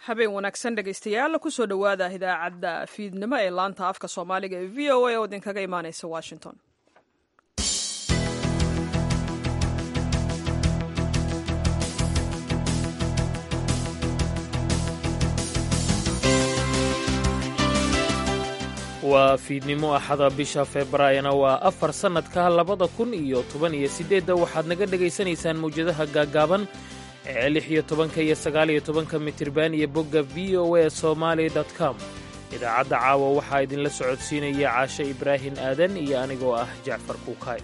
habeen wanaagsan dhegaystayaal kusoo dhowaada idaacadda fiidnimo ee laanta afka soomaaliga ee v o a oo idinkaga imaaneysa washington waa fiidnimo axada bisha febraayona waa afar sannadka labada kun iyo toban iyo siddeedda waxaad naga dhegaysanaysaan mawjadaha gaaggaaban ee lix iyo tobanka iyo sagaal iyo tobanka mitirban iyo bogga v o a somaali com idaacadda caawa waxaa idinla socodsiinaya caashe ibraahim aadan iyo anigoo ah jacfar kuukaay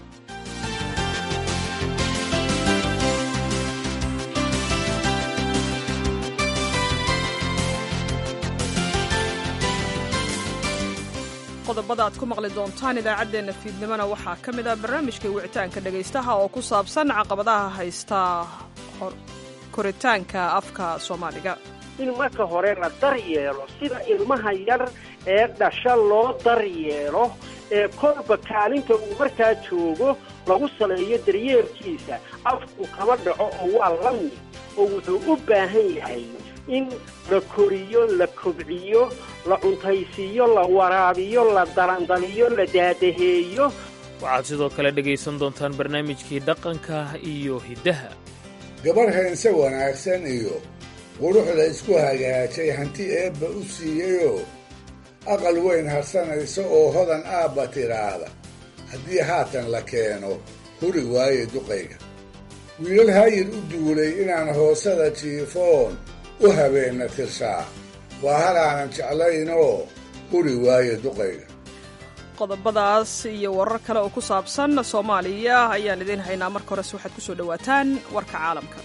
qodobada aad ku maqli doontaan idaacaddeenna fiidnimona waxaa ka mid ah barnaamijkai wicitaanka dhegaystaha oo ku saabsan caqabadaha haysta koritaanka afka soomaaliga in marka hore la daryeelo sida ilmaha yar ee dhasha loo daryeelo ee kolba kaalinta uu markaa joogo lagu saleeyo daryeelkiisa afku kaba dhaco oo waa la mid oo wuxuu u baahan yahay in la koriyo la kobciyo la cuntaysiiyo la waraabiyo la dalandaliyo la daadaheeyo waxaad sidoo kale dhegaysan doontaan barnaamijkii dhaqanka iyo hiddaha gabar heense wanaagsan iyo qurux la isku hagaajay hanti eebba u siiyeyoo aqal weyn harsanaysa oo hodan aabba tidhaahda haddii haatan la keeno huri waaye duqayga wiilal hayir u duulay inaan hoosada jiifoon u habeenna tirshaa waa halaanan jeclaynoo huri waaye duqayga qodobadaas iyo warar kale oo ku saabsan soomaaliya ayaan idiin haynaa marka horese waxaad ku soo dhowaataan warka caalamka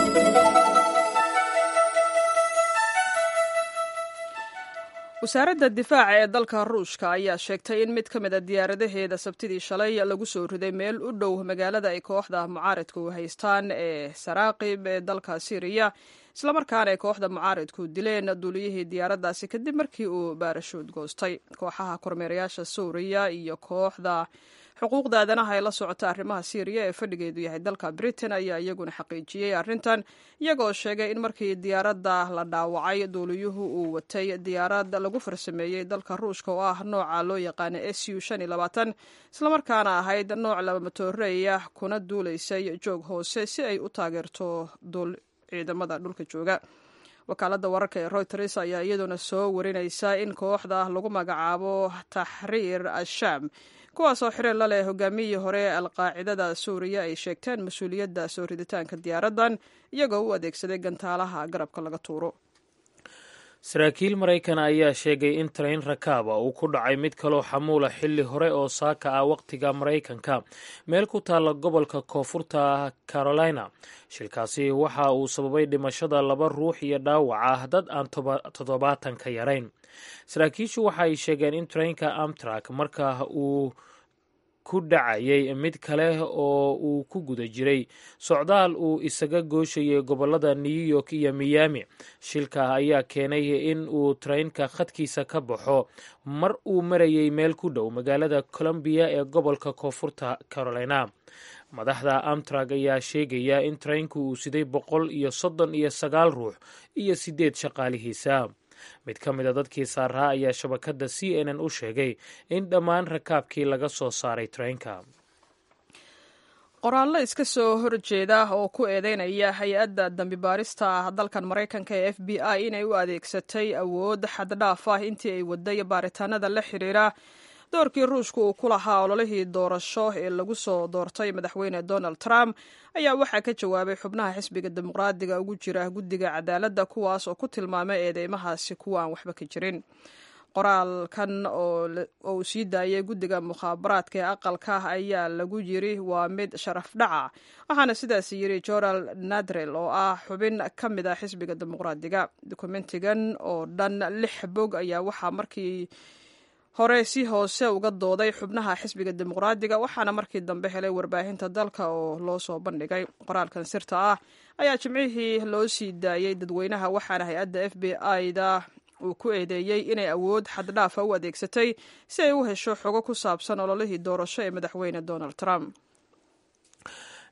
wasaaradda difaaca ee dalka ruushka ayaa sheegtay in mid ka mid a diyaaradaheeda sabtidii shalay lagu soo riday meel u dhow magaalada ay kooxda mucaaridku haystaan ee saraaqib ee dalka syriya islamarkaana ay kooxda mucaaridku dileen duuliyihii diyaaraddaasi kadib markii uu baarashuud goostay kooxaha kormeerayaasha suuriya iyo kooxda xuquuqda aadanaha ee la socota arrimaha syriya ee fadhigeedu yahay dalka britain ayaa iyaguna xaqiijiyey arrintan iyagoo sheegay in markii diyaaradda la dhaawacay duuliyuhu uu watay diyaarad lagu farsameeyey dalka ruushka oo ah nooca loo yaqaana s u islamarkaana ahayd nooc laba matooreeya kuna duulaysay joog hoose si ay u taageerto ciidamada dhulka jooga wakaaladda wararka ee reuters ayaa iyaduna soo warinaysa in kooxda lagu magacaabo taxriir ashaam kuwaasoo xiriir la leh hogaamiyihii hore ee alqaacidada suuriya ay sheegteen mas-uuliyadda soo riditaanka diyaaraddan iyagoo u adeegsaday gantaalaha garabka laga tuuro saraakiil maraykan ayaa sheegay in trayn rakaaba uu ku dhacay mid kaloo xamuula xilli hore oo saaka ah wakhtiga maraykanka meel ku taalla gobolka koonfurta carolina shilkaasi waxa uu sababay dhimashada laba ruux iyo dhaawac ah dad aan toddobaatan ka yarayn saraakiishu waxa ay sheegeen in traynka amtrak marka uu ku dhacayay mid kale oo uu ku guda jiray socdaal uu isaga gooshayay gobolada new york iyo miyaami shilka ayaa keenay in uu traynka khadkiisa ka baxo mar uu marayay meel ku dhow magaalada colombiya ee gobolka koonfurta carolina madaxda amtrak ayaa sheegaya in traynku uu siday boqol iyo soddon iyo sagaal ruux iyo siddeed shaqaalihiisa mid ka mid a dadkii saaraa ayaa shabakadda c n n u sheegay in dhammaan rakaabkii laga soo saaray traynka qoraallo iska soo horjeeda oo ku eedeynaya hay-adda dambi baarista dalkan maraykanka ee f b i inay u adeegsatay awood xaddhaaf ah intii ay waday baaritaanada la xiriira doorkii ruushka uu ku lahaa ololihii doorasho ee lagu soo doortay madaxweyne donald trump ayaa waxaa ka jawaabay xubnaha xisbiga dimuqraadiga ugu jira guddiga cadaaladda kuwaas oo ku tilmaamay eedeymahaasi kuwa aan waxba ka jirin qoraalkan oo uu sii daayay guddiga mukhaabaraadka ee aqalka ayaa lagu yiri waa mid sharaf dhaca waxaana sidaas yiri joral nadrel oo ah xubin ka mid ah xisbiga dimuqraadiga dokumentigan oo dhan lix bog ayaa waxaa markii hore si hoose uga dooday xubnaha xisbiga dimuqraadiga waxaana markii dambe helay warbaahinta dalka oo loo soo bandhigay qoraalkan sirta ah ayaa jimcihii loo sii daayey dadweynaha waxaana hay-adda f b i-da uu ku eedeeyey inay awood xaddhaafa u adeegsatay si ay u hesho xogo ku saabsan ololihii doorasho ee madaxweyne donald trump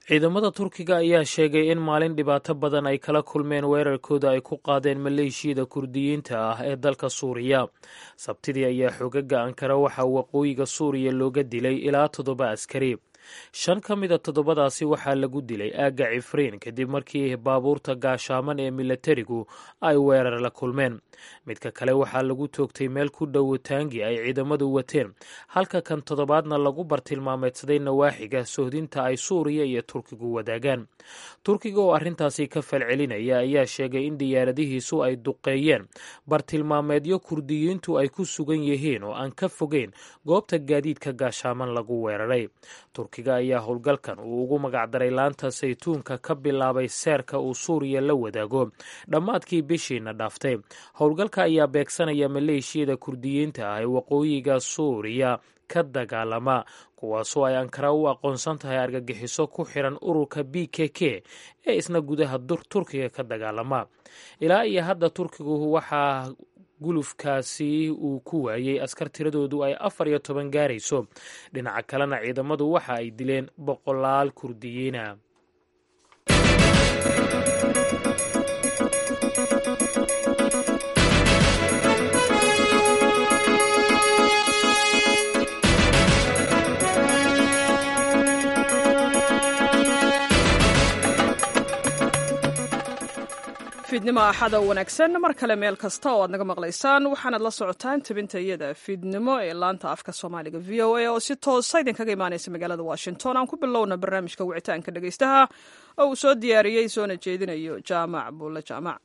ciidamada turkiga ayaa sheegay in maalin dhibaato badan ay kala kulmeen weerarkooda ay ku qaadeen maleeshiyada kurdiyiinta ah ee dalka suuriya sabtidii ayaa xoogaga ankara waxaa waqooyiga suuriya looga dilay ilaa toddoba askari shan ka mida toddobadaasi waxaa lagu dilay aagga cifriin kadib markii baabuurta gaashaaman ee milatarigu ay weerar la kulmeen midka kale waxaa lagu toogtay meel ku dhow taangi ay ciidamadu wateen halka kan toddobaadna lagu bartilmaameedsaday nawaaxiga sohdinta ay suuriya iyo turkigu wadaagaan turkiga oo arrintaasi ka falcelinaya ayaa sheegay in diyaaradihiisu ay duqeeyeen bartilmaameedyo kurdiyiintu ay ku sugan yihiin oo aan ka fogeyn goobta gaadiidka gaashaaman lagu weeraray turkiga ayaa howlgalkan uu ugu magacdaray laanta saytuunka ka bilaabay seerka uu suuriya la wadaago dhammaadkii bishiina dhaaftay howlgalka ayaa beegsanaya maleeshiyada kurdiyiinta ah ee waqooyiga suuriya ka dagaalama kuwaasoo ay ankara u aqoonsan tahay argagixiso ku xiran ururka b k k ee isna gudaha turkiga ka dagaalama ilaa iyo hadda turkigu waxaa gulufkaasi uu ku waayey askar tiradoodu ay afar iyo toban gaarayso dhinaca kalena ciidamadu waxa ay dileen boqolaal kurdiyiina fiidnimo axada wanaagsan mar kale meel kasta oo aad naga maqlaysaan waxaanaad la socotaan tabinta iyada fiidnimo ee laanta afka soomaaliga v o a oo si toosa idinkaga imaanaysa magaalada washington aan ku bilowna barnaamijka wicitaanka dhegaystaha oo uu soo diyaariyey soona jeedinayo jaamac buulle jaamac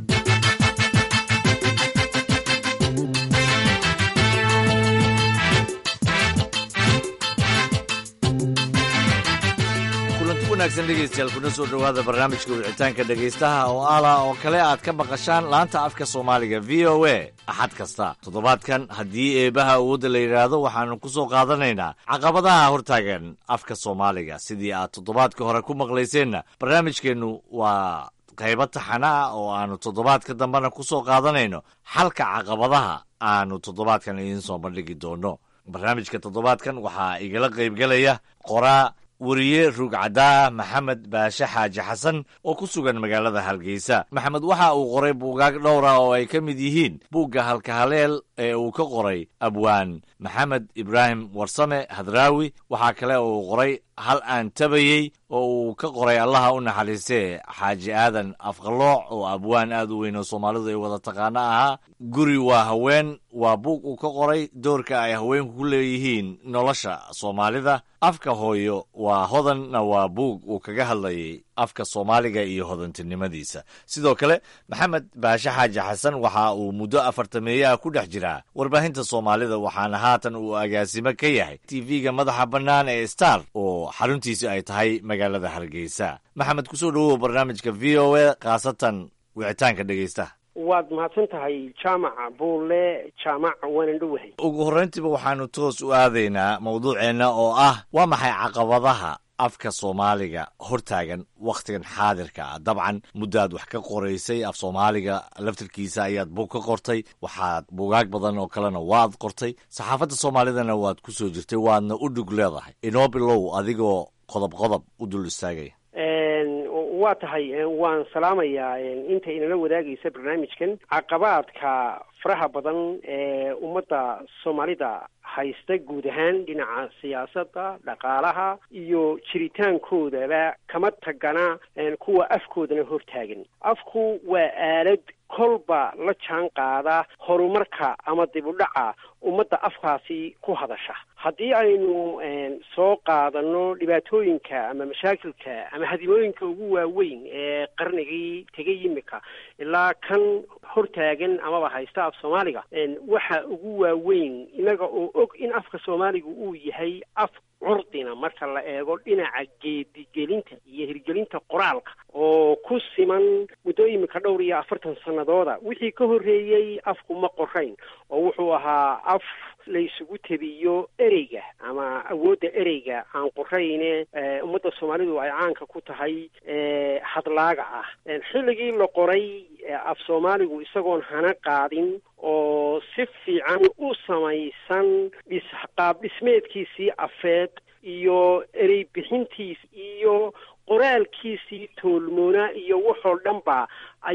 wanaagsan dhegeystayaal kuna soo dhowaada barnaamijka wicitaanka dhegaystaha oo ala oo kale aad ka maqashaan laanta afka soomaaliga v o a axad kasta toddobaadkan haddii eebaha awoodda la yidhaahdo waxaanu ku soo qaadanaynaa caqabadaha hortaagan afka soomaaliga sidii aad toddobaadka hore ku maqlayseenna barnaamijkeennu waa qaybo taxana ah oo aanu toddobaadka dambena ku soo qaadanayno xalka caqabadaha aanu toddobaadkan idiin soo bandhigi doono barnaamijka toddobaadkan waxaa igala qaybgelaya qoraa weriye ruugcaddaa maxamed baashe xaaji xasan oo ku sugan magaalada hargeysa maxamed waxa uu qoray buugaag dhowra oo ay ka mid yihiin buugga halkahaleel ee uu ka qoray abwaan maxamed ibraahim warsame hadraawi waxaa kale oo uu qoray hal aan tabayey oo uu ka qoray allaha u naxariistee xaaji aadan afqalooc oo abwaan aad u weyn oo soomaalidu ay wada taqaano ahaa guri waa haween waa buug uu ka qoray doorka ay haweenku ku leeyihiin nolosha soomaalida afka hooyo waa hodanna waa buug uu kaga hadlayay afka soomaaliga iyo hodantinimadiisa sidoo kale maxamed baashe xaaji xasan waxa uu muddo afartameeyaha ku dhex jiraa warbaahinta soomaalida waxaana haatan uu agaasimo ka yahay tv-ga madaxa bannaan ee star oo xaruntiisi ay tahay magaalada hargeysa maxamed kusoo dhowow barnaamijka v o a khaasatan wicitaanka dhegeystaha waad mahadsan tahay jaamaca buulle jaamac waanan dhowahay ugu horrayntiiba waxaanu toos u aadaynaa mawduuceenna oo ah waa maxay caqabadaha afka soomaaliga hortaagan wakhtigan xaadirka ah dabcan muddaad wax ka qoraysay af soomaaliga laftirkiisa ayaad buug ka qortay waxaad buugaag badan oo kalena waad qortay saxaafadda soomaalidana waad ku soo jirtay waadna u dhug leedahay inoo bilow adigoo qodob qodob u dul istaagaya waa tahay waan salaamayaa inta inala wadaagaysa barnaamijkan caqabaadka faraha badan ee ummadda soomaalida haysta guud ahaan dhinaca siyaasadda dhaqaalaha iyo jiritaankoodaba kama tagana kuwa afkoodana hortaagan afku waa aalad kolba la jaan qaada horumarka ama dib u dhaca ummadda afkaasi ku hadasha haddii aynu soo qaadano dhibaatooyinka ama mashaakilka ama hadimooyinka ugu waaweyn ee qarnigii tegay imika ilaa kan hortaagan amaba haysta af soomaaliga waxa ugu waaweyn inaga oo og in afka soomaaliga uu yahay af curdina marka la eego dhinaca geedigelinta iyo hirgelinta qoraalka oo ku siman muddo imika dhowr iyo afartan sanadooda wixii ka horreeyey afku ma qorayn oo wuxuu ahaa af la isugu tebiyo ereyga ama awoodda ereyga aan qorayne ummadda soomaalidu ay caanka ku tahay hadlaaga ah xilligii la qoray af soomaaligu isagoon hana qaadin oo si fiican u samaysan dhis qaab dhismeedkiisii afeed iyo erey bixintiis iyo qoraalkiisii toolmoona iyo waxoo dhan ba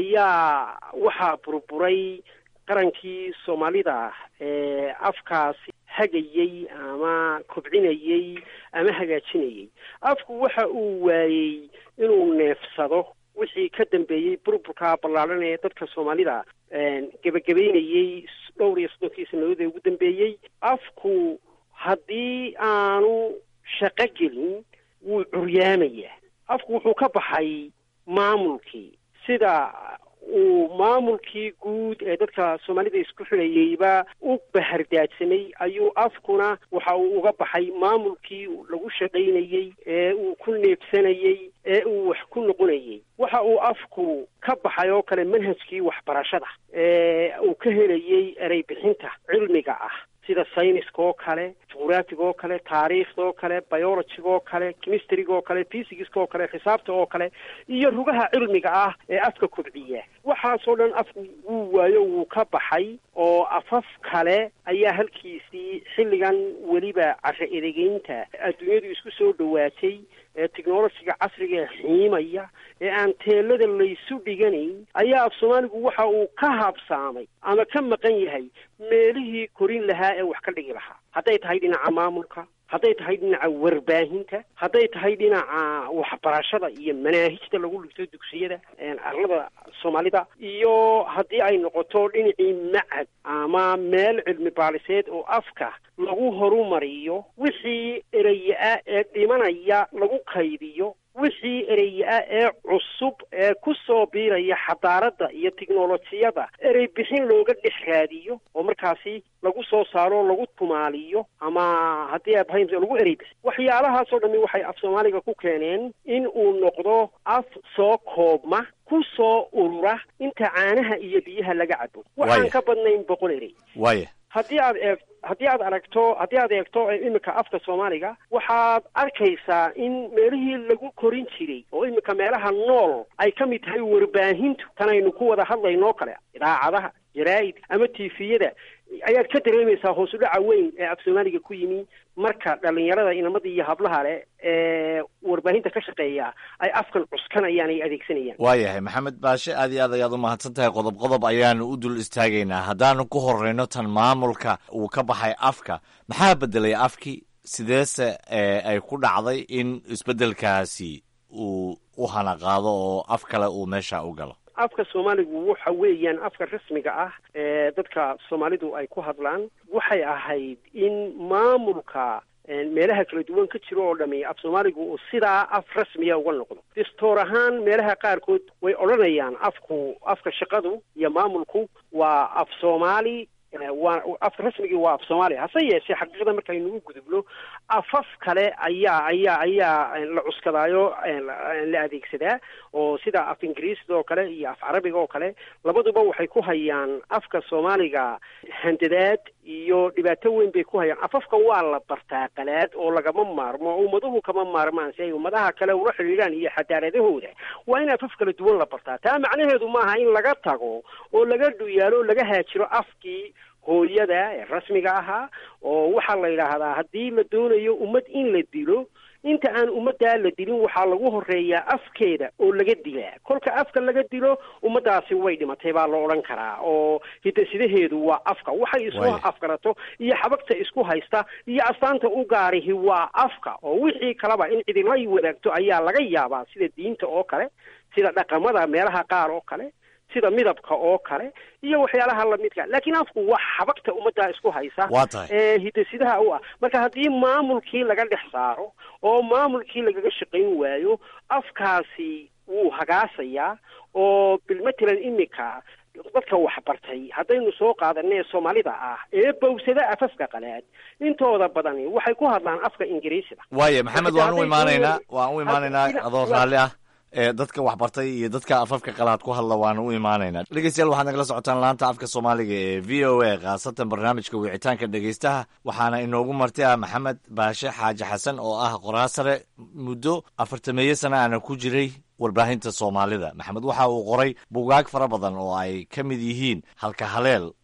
ayaa waxaa burburay qarankii soomaalida ee afkaasi hagayey ama kobcinayey ama hagaajinayey afku waxa uu waayey inuu neefsado wixii ka dambeeyey burburka ballaaran ee dadka soomaalida gebagabeynayey dhowr iyo soddonkii sanadoodii ugu dambeeyey afku haddii aanu shaqo gelin wuu curyaamayaa afku wuxuu ka baxay maamulkii sida uu maamulkii guud ee dadka soomaalida isku xidhayeyba u bahardaadsamay ayuu afkuna waxa uu uga baxay maamulkii lagu shaqaynayey ee uu ku neebsanayey ee uu wax ku noqonayey waxa uu afku ka baxay oo kale manhajkii waxbarashada ee uu ka helayey erey bixinta cilmiga ah sida sayniska oo kale juqraafiga oo kale taariikhda oo kale biologiga oo kale chemistryga oo kale physicska oo kale xisaabta oo kale iyo rugaha cilmiga ah ee afka kobciya waxaasoo dhan afku wuu waayo wuu ka baxay oo afaf kale ayaa halkiisii xilligan weliba casho edegeynta adduunyadu isku soo dhawaatay ee technologiga casriga ee xiimaya ee aan teelada laysu dhiganayn ayaa af soomaaligu waxa uu ka habsaamay ama ka maqan yahay meelihii korin lahaa ee wax ka dhigi lahaa hadday tahay dhinaca maamulka hadday tahay dhinaca warbaahinta hadday tahay dhinaca waxbarashada iyo manaahijta lagu dhigto dugsiyada arlada soomaalida iyo haddii ay noqoto dhinacii macad ama meel cilmi baaliseed oo afka lagu horumariyo wixii eraya-a ee dhimanaya lagu kaydiyo wixii ereye-a ee cusub ee ku soo biiraya xadaaradda iyo tiknolojiyada erey bixin looga dhex raadiyo oo markaasi lagu soo saaro lagu tumaaliyo ama haddii aabhaym lagu erey bixin waxyaalahaasoo dhami waxay af soomaaliga ku keeneen in uu noqdo af soo koobma ku soo urura inta caanaha iyo biyaha laga cabo waxaan ka badnayn boqol erey waaya haddii aad eeg haddii aad aragto haddii aad eegto iminka afka soomaaliga waxaad arkaysaa in meelihii lagu korin jiray oo iminka meelaha nool ay ka mid tahay warbaahintu tanaynu ku wada hadlaynoo kale idaacadaha jaraa'id ama tifiyada ayaad ka dareemaysaa hoos u dhaca weyn ee af soomaaliga ku yimi marka dhalinyarada inamada iyo hablaha leh ee warbaahinta ka shaqeeya ay afkan cuskanayaan ay adeegsanayaan waayahay maxamed baashe aad iyo aad ayaad u mahadsan tahay qodob qodob ayaanu u dul istaagaynaa haddaanu ku horeyno tan maamulka uu ka baxay afka maxaa bedelay afkii sideese ay ku dhacday in isbeddelkaasi uu u hanaqaado oo af kale uu meesha u galo afka soomaaligu waxa weeyaan afka rasmiga ah ee dadka soomaalidu ay ku hadlaan waxay ahayd in maamulka meelaha kala duwan ka jiro oo dhami af soomaaligu uu sidaa af rasmiya uga noqdo distoor ahaan meelaha qaarkood way odhanayaan afku afka shaqadu iyo maamulku waa af soomaali waa afka rasmigii waa af soomaaliya hase yeeshee xaqiiqada markaynu u gudubno afaf kale ayaa ayaa ayaa la cuskadaayo la adeegsadaa oo sida af ingiriisda oo kale iyo af carabiga oo kale labaduba waxay ku hayaan afka soomaaliga handadaad iyo dhibaato weyn bay ku hayaan afafka waa la bartaa qalaad oo lagama maarmo ummaduhu kama maarmaan si ay ummadaha kale ula xidhiidhaan iyo xadaaradahooda waa in afaf kala duwan la bartaa taa macnaheedu maaha in laga tago oo laga dhuyaalo o laga haajiro afkii hooyada ee rasmiga ahaa oo waxaa la yidhaahdaa haddii la doonayo ummad in la dilo inta aan ummaddaa la dilin waxaa lagu horeeyaa afkeeda oo laga dilaa kolka afka laga dilo ummaddaasi way dhimatay baa la odhan karaa oo hidasidaheedu waa afka waxay isku afgarato iyo xabagta isku haysta iyo astaanta u gaarihi waa afka oo wixii kaleba in cidila wadaagto ayaa laga yaabaa sida diinta oo kale sida dhaqamada meelaha qaar oo kale sida midabka oo kale iyo waxyaalaha lamidka laakiin afku waa xabagta ummaddaa isku haysa waa tahay ee hidasidaha u ah marka haddii maamulkii laga dhex saaro oo maamulkii lagaga shaqayn waayo afkaasi wuu hagaasayaa oo bilmatalan iminka dadka waxbartay haddaynu soo qaadanee soomaalida ah ee bawsada afafka qalaad intooda badani waxay ku hadlaan afka ingiriisida waaya maxamed waan u imaanaynaa waan u imaanaynaa adoo raalli ah ee dadka waxbartay iyo dadka afafka qalaad ku hadla waana u imaanaynaa dhegeystayaal waxaad nagala socotaan laanta afka soomaaliga ee v o a khaasatan barnaamijka wicitaanka dhegeystaha waxaana inoogu marti ah maxamed baashe xaaji xasan oo ah qoraa sare muddo afartameeyo sana ana ku jiray warbaahinta soomaalida maxamed waxa uu qoray bugaag fara badan oo ay ka mid yihiin halka haleel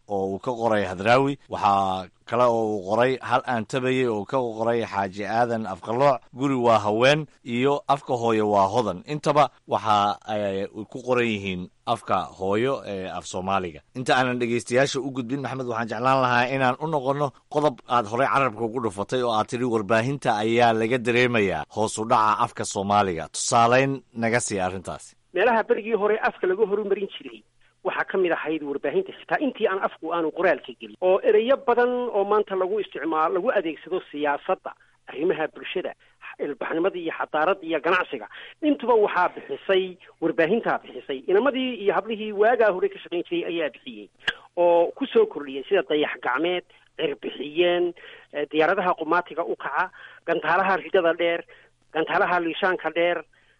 oo uu ka qoray hadraawi waxaa kale oo uu qoray hal aan tabayey oo ka qoray xaaji aadan afqalooc guri waa haween iyo afka hooyo waa hodan intaba waxa ay ku qoran yihiin afka hooyo ee af soomaaliga inta aanan dhegaystayaasha u gudbin maxamed waxaan jeclaan lahaa inaan u noqonno qodob aad horey carabka ugu dhufatay oo aad tidhi warbaahinta ayaa laga dareemayaa hoos u dhaca afka soomaaliga tusaaleyn naga sii arrintaasi meelaha berigii hore afka laga horumarin jiray waxaa ka mid ahayd warbaahinta xitaa intii aan afku aanu qoraalka gelin oo ereyo badan oo maanta lagu isticmaalo lagu adeegsado siyaasadda arrimaha bulshada ilbaxnimada iyo xadaarada iyo ganacsiga intuba waxaa bixisay warbaahintaa bixisay inamadii iyo hablihii waagaa hore ka shaqayn jiray ayaa bixiyey oo kusoo kordhiyay sida dayax gacmeed cirbixiyeen diyaaradaha qumaatiga u kaca gantaalaha ridada dheer gantaalaha liishaanka dheer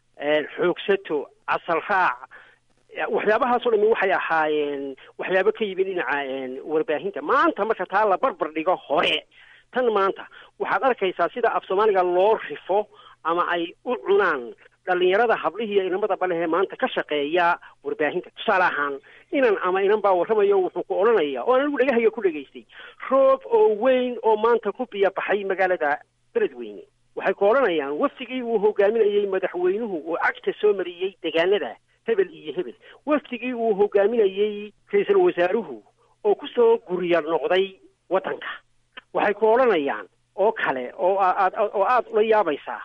xoogsato casal raac waxyaabahaasoo dhami waxay ahaayeen waxyaabo ka yimid dhinaca warbaahinta maanta marka taa la barbar dhigo hore tan maanta waxaad arkaysaa sida af soomaaliga loo rifo ama ay u cunaan dhalinyarada hablihiiyo inamada balehee maanta ka shaqeeya warbaahinta tusaale ahaan inan ama inan baa warramayo wuxuu ku odhanaya oo anigu dhegahaya ku dhegaystay roob oo weyn oo maanta ku biya baxay magaalada beledweyne waxay ku odhanayaan wafdigii uu hogaaminayey madaxweynuhu oo cagta soo mariyey degaanada hebel iyo hebel wafdigii uu hogaaminayey ra-iisul wasaaruhu oo kusoo guriya noqday waddanka waxay ku odhanayaan oo kale oo aad oo aada ula yaabaysaa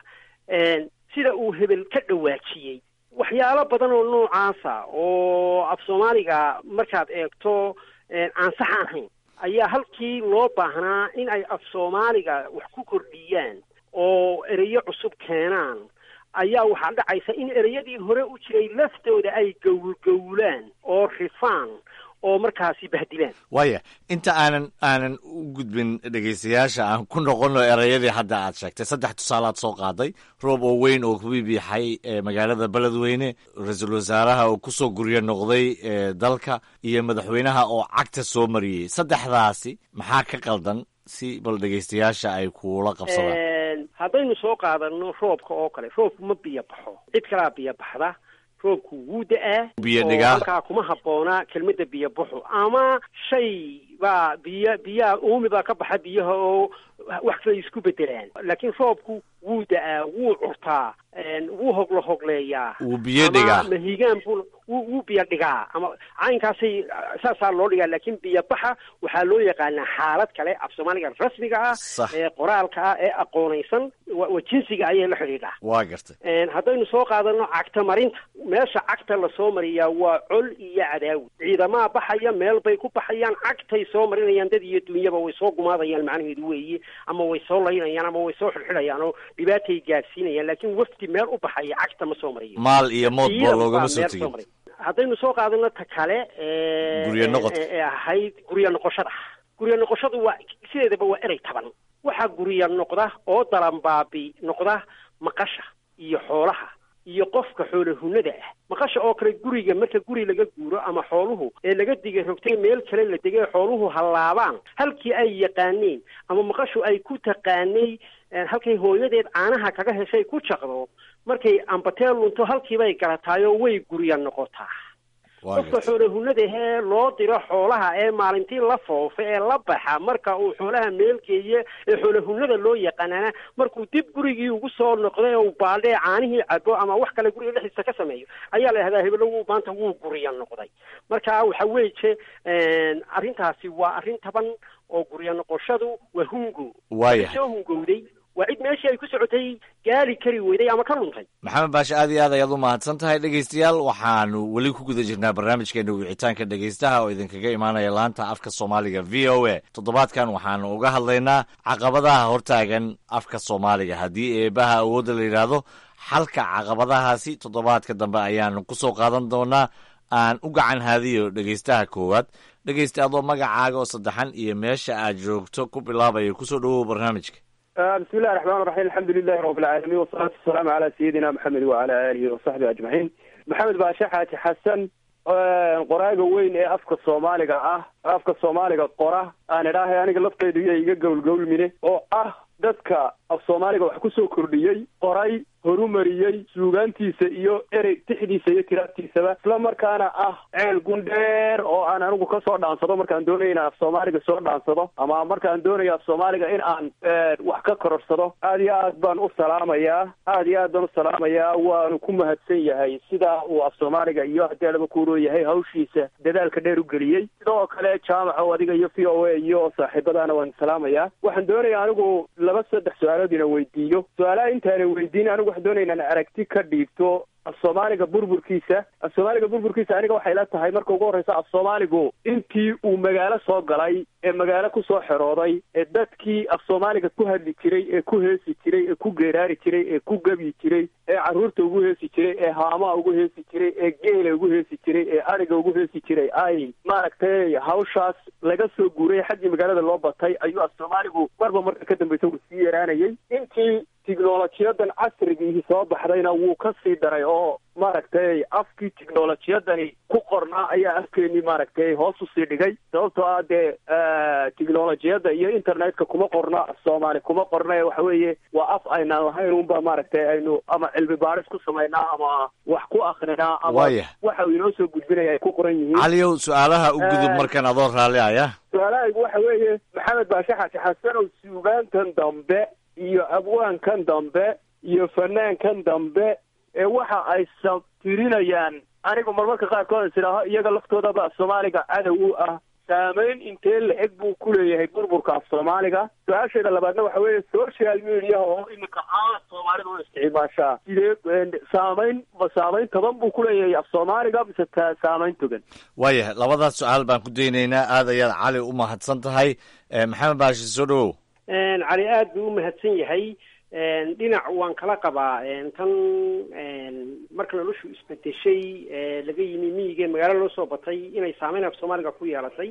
sida uu hebel ka dhawaajiyey waxyaalo badan oo noocaasa oo af soomaaliga markaad eegto aan sax ahayn ayaa halkii loo baahnaa in ay af soomaaliga wax ku kordhiyaan oo ereyo cusub keenaan ayaa waxaa dhacaysa in ereyadii hore u jiray laftooda ay gowlgowlaan oo rifaan oo markaasi bahdilaan waaya inta aanan aanan u gudbin dhegaystayaasha aan ku noqono ereyadii hadda aad sheegtay saddex tusaalaad soo qaaday roob oo weyn oo ku bibiixay magaalada beledweyne ra-iisul wasaaraha oo kusoo guryo noqday dalka iyo madaxweynaha oo cagta soo mariyey saddexdaasi maxaa ka qaldan si bal dhegaystayaasha ay kuula qabsadaan haddaynu soo qaadano roobka oo kale roobku ma biyo baxo cid kalaa biyo baxda roobku wuu da-aa biyo dhigaa halkaa kuma habboona kelmadda biyo baxo ama shay baa biyo biyaha uumi baa ka baxa biyaha oo wax kale isku bedelaan laakiin roobku wuu da-aa wuu curtaa wuu hoglo hogleeyaa wuu biyo dhigaa ama mahigaan buu wuu wuu biyo dhigaa ama caynkaasay saasaa loo dhigaa laakiin biyo baxa waxaa loo yaqaanaa xaalad kale af soomaaliga rasmiga ah Sax. ee qoraalka ah ee aqoonaysan wa wa jinsiga ayay la xidhiidhaa waa gartay haddaynu soo qaadano cagta marinta meesha cagta lasoo mariyaa waa col iyo cadaawi ciidamaha baxaya meel bay ku baxayaan cagtay soo marinayaan dad iyo dunyaba way soo gumaadayaan macnaheedu weeye ama way soo laynayaan ama way soo xidxidhayaan oo dhibaatay gaadsiinayaan laakiin wafdi meel u baxaya cagta ma soo mariyo maal iyo mood boo Ciidan loogama baa soo meel tegin maray. haddaynu soo qaadano ta kale ee- Guryo noqod. ee ee ahayd guryo noqoshada guryo noqoshadu waa sideedaba waa erey taban waxaa guryo noqda oo dalanbaabi noqda maqasha iyo xoolaha iyo qofka xoolahunada ah maqasha oo kale guriga marka guri laga guuro ama xooluhu ee laga digay rogtay meel kale la degay xooluhu hallaabaan halkii ay yaqaaneen ama maqashu ay ku taqaanay eh, halkay hooyadeed caanaha kaga heshay ku jaqdo markay ambatee lunto halkiibay garataayoo way gurya noqotaa waa qofka gartay xoolahunadahee loo diro xoolaha ee maalintii la foofa ee la baxa marka uu xoolaha meelgeeye ee xoolahunada loo yaqaanana markuu dib gurigii ugu soo noqday oo baaldhee caanihii cabo ama wax kale guriga dhexdiisa ka sameeyo ayaa la yidhahdaa hebelo wuu maanta wuu gurya noqday marka waxa weeye arrintaasi waa arrin taban oo gurya noqoshadu waa hungo waayahay soo hungowday waa cid meeshii ay ku socotay gaari kari weyday ama ka luntay maxamed baashe aad iyo aad ayaad u mahadsan tahay dhegaystayaal waxaanu weli ku guda jirnaa barnaamijkeena wicitaanka dhegaystaha oo idinkaga imaanaya laanta afka soomaaliga v o a toddobaadkan waxaanu uga hadlaynaa caqabadaha hortaagan afka soomaaliga haddii eebaha awoodda la yidhaahdo xalka caqabadahaasi toddobaadka dambe ayaanu kusoo qaadan doonaa aan u gacan haadiyo dhegaystaha koowaad dhegaysta adoo magacaaga oo saddexan iyo meesha aad joogto ku bilaabaya kusoo dhawow barnaamijka بسم الله الرحمن الرحيم الحمد لله رب العالمين والصلاة والسلام على سيدنا محمد وعلى آله وصحبه أجمعين محمد باشا حاتي حسن qoraaga weyn ee afka soomaaliga ah afka soomaaliga qora aan idhaahay aniga laftaydu iyo iga gowlgowlmine oo ah dadka af soomaaliga wax kusoo kordhiyey qoray horumariyey suugaantiisa iyo erey tixdiisa iyo tiraabtiisaba isla markaana ah ceel gundheer oo aan anigu kasoo dhaansado markaan doonaya inaan af soomaaliga soo dhaansado ama markaan doonayo af soomaaliga in aan wax ka kororsado aad iyo aad baan u salaamayaa aad iyo aad baan u salaamayaa waanu ku mahadsan yahay sidaa uu af soomaaliga iyo haddii alaba kuuroo yahay hawshiisa dadaalka dheer u geliyey sidoo kale jaamaco adiga iyo v o a iyo saaxiibadaana waan salaamayaa waxaan doonaya anigu laba saddex su-aalood inaan weydiiyo su-aalaha intaanan weydiin anigu waxaan doonaya inaan aragti ka dhiibto af soomaaliga burburkiisa af soomaaliga burburkiisa aniga waxay la tahay marka ugu horreysa af soomaaligu intii uu magaalo soo galay ee magaalo kusoo xerooday ee dadkii af soomaaliga ku hadli jiray ee ku heesi jiray ee ku geeraari jiray ee ku gebyi jiray ee carruurta ugu heesi jiray ee haamaha ugu heesi jiray ee geela ugu heesi jiray ee ariga ugu heesi jiray ay maaragtay hawshaas laga soo guuray xaggii magaalada loo batay ayuu af soomaaligu marba marka ka dambeysa uu sii yaraanayay intii tiknolojiyadan casrigiihi soo baxdayna wuu ka sii daray oo maaragtay afkii tiknolojiyadani ku qornaa ayaa afkeenii maaragtay hoos usii dhigay sababtoo ah dee tiknolojiyadda iyo internetka kuma qorna soomaali kuma qorna ee waxa weeye waa af aynaan lahayn unba maaragtay aynu ama cilmi baaris ku samaynaa ama wax ku akrinaa ama Waaya. waxa uu inoo soo gudbinaya ay ku qoran yihiin caliyow su-aalaha u gudub Eh. markan adoo raalli aya su-aalahaygu waxa weeye maxamed baashe xaaji xasanow suugaantan dambe iyo abwaankan dambe iyo fanaankan dambe ee waxa ay sabtirinayaan anigu marmarka qaarkood is idhaaho iyaga laftoodaba af soomaaliga cadow u ah saameyn intee la-eg buu ku leeyahay burburka af soomaaliga su-aasheeda labaadna waxa weeye social media oo iminka aad soomaalida u isticmaashaa sidee saameyn ma saameyn toban buu ku leeyahay af soomaaliga mise ta saameyn togan waaya labadaas su-aal baan ku daynaynaa aad ayaad cali u mahadsan tahay Eh, maxamed baashi soo dhowow cali aad buu u mahadsan yahay dhinac waan kala qabaa tan marka noloshu isbedeshay ee laga yimi miyiga ee magaalo loo soo batay inay saameyn af soomaaliga ku yeelatay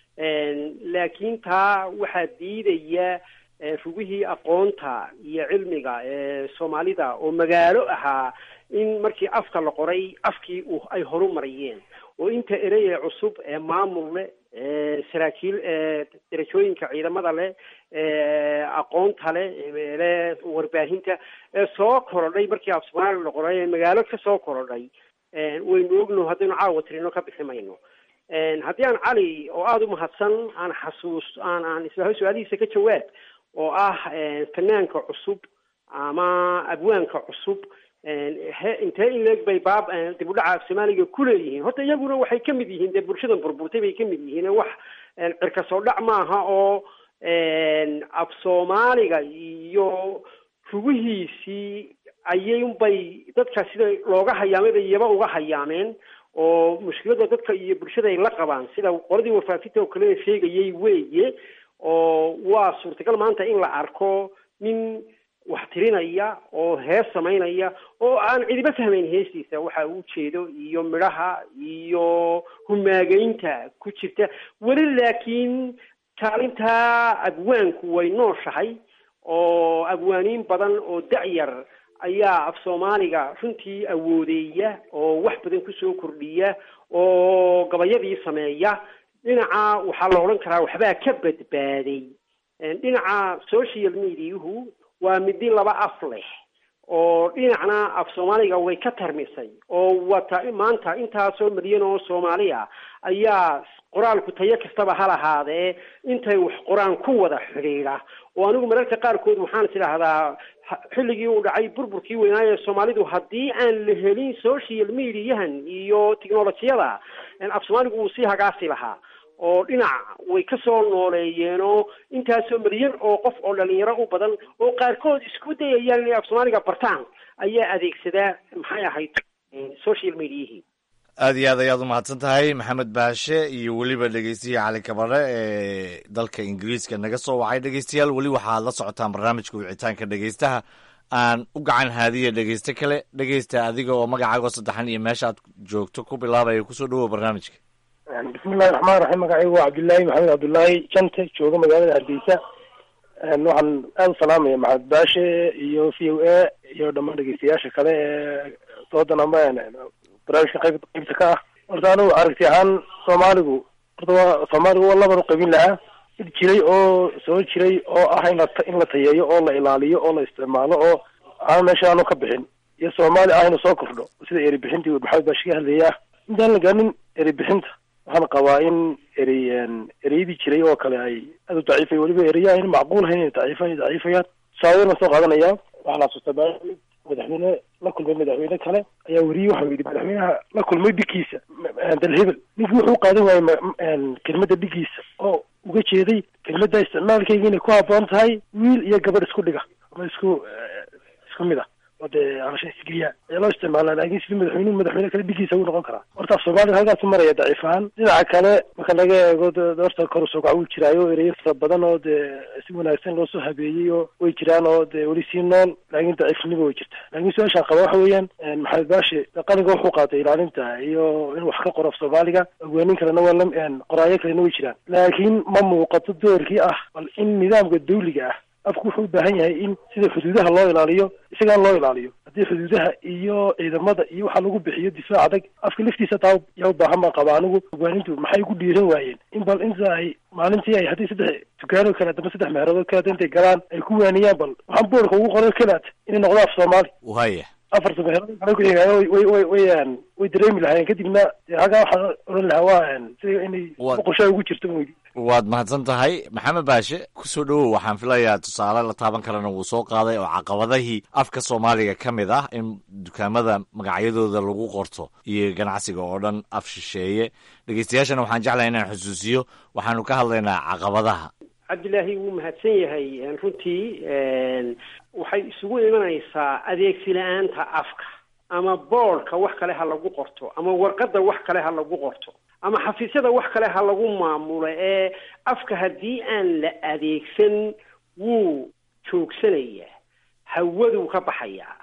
laakiin taa waxaa diidaya eh, rugihii aqoonta iyo cilmiga ee soomaalida oo magaalo ahaa in markii afka la qoray afkii uu ay horu mariyeen oo inta erey ee cusub ee maamul leh ee saraakiil ee darajooyinka ciidamada leh ee aqoonta leh ee leh warbaahinta ee soo korodhay markii af soomaaliga la qoray ee magaalo ka soo korodhay waynu ogno haddaynu caawa tirino ka bixi mayno haddii aan cali oo aada u mahadsan aan xasuus aan aan isla su-aalihiisa ka jawaab oo ah fanaanka cusub ama abwaanka cusub he intee in leeg bay baab dib u dhaca af soomaaliga ku leeyihiin horta iyaguna waxay ka mid yihiin dee bulshadan burburtay bay ka mid yihiin wax cirka soo dhac maaha oo af soomaaliga iyo rugihiisii ayay unbay dadka sida looga hayaamay bay iyaba uga hayaameen oo mushkilada dadka iyo bulshada ay la qabaan sida qoladii wafaafinta oo kalena sheegayay weeye oo waa suurtagal maanta in la arko nin wax tirinaya oo hees samaynaya oo aan cidiba fahmayn heestiisa waxa uu jeedo iyo midhaha iyo humaageynta ku jirta weli laakiin kaalintaa abwaanku way nooshahay oo abwaaniin badan oo da-yar ayaa af soomaaliga runtii awoodeeya oo wax badan kusoo kordhiya oo gabayadii sameeya dhinaca waxaa la odhan karaa waxbaa ka badbaaday dhinaca social mediahu waa midi laba af leh oo dhinacna af soomaaliga way ka tarmisay oo wata maanta intaasoo milyan oo soomaali ah ayaa qoraalku tayo kastaba ha lahaadee intay wax qoraan ku wada xidhiidha oo anigu mararka qaarkood waxaan is idhaahdaa xilligii uu dhacay burburkii weynaaye soomaalidu haddii aan la helin social mediahan iyo technolojiyada af soomaaligu wuu sii hagaasi lahaa oo dhinac way ka soo nooleeyeenoo intaasoo milyan oo qof oo dhalinyaro u badan oo qaarkood isku dayayaan inay af soomaaliga bartaan ayaa adeegsadaa maxay ahayd social mediahii aad iyo aad ayaad u mahadsan tahay maxamed baashe iyo weliba dhegeystiya cali kabare ee dalka ingiriiska naga soo wacay dhegeystayaal weli waxaad la socotaan barnaamijka wicitaanka dhegeystaha aan u gacan haadiya dhegeyste kale dhegeysta adiga oo magacaago saddexan iyo meesha aad joogto ku bilaabaya kusoo dhawow barnaamijka bismillahi raxmaan raxiim magacaygu waa cabdullaahi maxamed cabdullaahi jante jooga magaalada hargeysa waxaan aada u salaamaya maxamed baashe iyo v o a iyo dhammaan dhegeystayaasha kale ee doodan amba barnaamijka qayb qaybta ka ah horta anigu aragti ahaan soomaaligu horta waa soomaaligu waa laban u qaybin lahaa mid jiray oo soo jiray oo ah in la in la tayeeyo oo la ilaaliyo oo la isticmaalo oo aan meesha aanu ka bixin iyo soomaali ah inu soo kordho sida eri bixintii maxamed baashi ka hadlaya intaan la gaanin eri bixinta waxaan qabaa in erey ereyadii jiray oo kale ay aad u daciifay weliba ereya ayna macquul ahayn inay daciifan daciifayaan tusaaladan soo qaadanaya waxaan xasuustaa madaxweyne la kulmay madaxweyne kale ayaa weriyey waxau yidhi madaxweynaha la kulmay dhigiisa dalhebel ninkii wuxuu qaadan waayey kelmadda dhigiisa oo uga jeeday kelmadda isticmaalkayga inay ku habboon tahay wiil iyo gabadh isku dhiga ama isku isku mid ah oo dee alasha isgeliya ayaa loo isticmaalaa laakiin sidii madaxweynuhu madaxweyne kale dhigiisa uu noqon karaa horta soomaalida halkaasu maraya daciif ahaan dhinaca kale marka laga eego horta kor usoo kaca wuu jiraayo ereyo fara badan oo dee si wanaagsan loosoo habeeyey oo way jiraan oo dee weli sii nool laakiin daciifnimo way jirta laakiin su-aashaan qaba waxa weeyaan maxamed baashi qalinka wuxuu qaatay ilaalinta iyo inuu wax ka qoro af soomaaliga ogaanin kalena waa la qoraayo kalena way jiraan laakiin ma muuqato doorkii ah bal in nidaamka dawliga ah afku wuxuu u baahan yahay in sida xuduudaha loo ilaaliyo isagaan loo ilaaliyo haddii xuduudaha iyo ciidamada iyo waxa lagu bixiyo difaac adag afka laftiisa taa yaa u baahan baan qaba anigu hogaanintu maxay ku dhiiran waayeen in bal inta ay maalintii ay haddii saddex dukaano kale adama saddex meheroodoo kaleata intay galaan ay ku waaniyaan bal waxaan boorka ugu qoray kalaat inay noqdo af soomaali waya afarta meherood kale ku xigaayo way way way way dareemi lahaayeen kadibna halkaa waxaan odhan lahaa waa sida inay boqoshaa ugu jirto weydi waad mahadsan tahay maxamed baashe kusoo dhowow waxaan filayaa tusaale la taaban karana wuu soo qaaday oo caqabadahii afka soomaaliga ka mid ah in dukaamada magacyadooda lagu qorto iyo ganacsiga oo dhan af shisheeye dhegeystayaashana waxaan jeclahay inaan xusuusiyo waxaanu ka hadlaynaa caqabadaha cabdilaahi wuu mahadsan yahay runtii waxay isugu imanaysaa adeegsi la-aanta afka ama boordka wax kale ha lagu qorto ama warqadda wax kale ha lagu qorto ama xafiisyada wax kale ha lagu maamulo ee afka haddii aan la adeegsan wuu joogsanayaa hawaduu ka baxayaa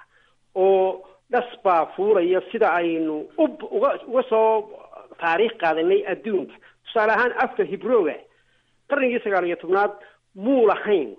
oo dhas baa fuuraya sida aynu u uga uga soo taariikh qaadanay adduunka tusaale ahaan afka hibrooga qarnigii sagaal iyo tobnaad muu lahayn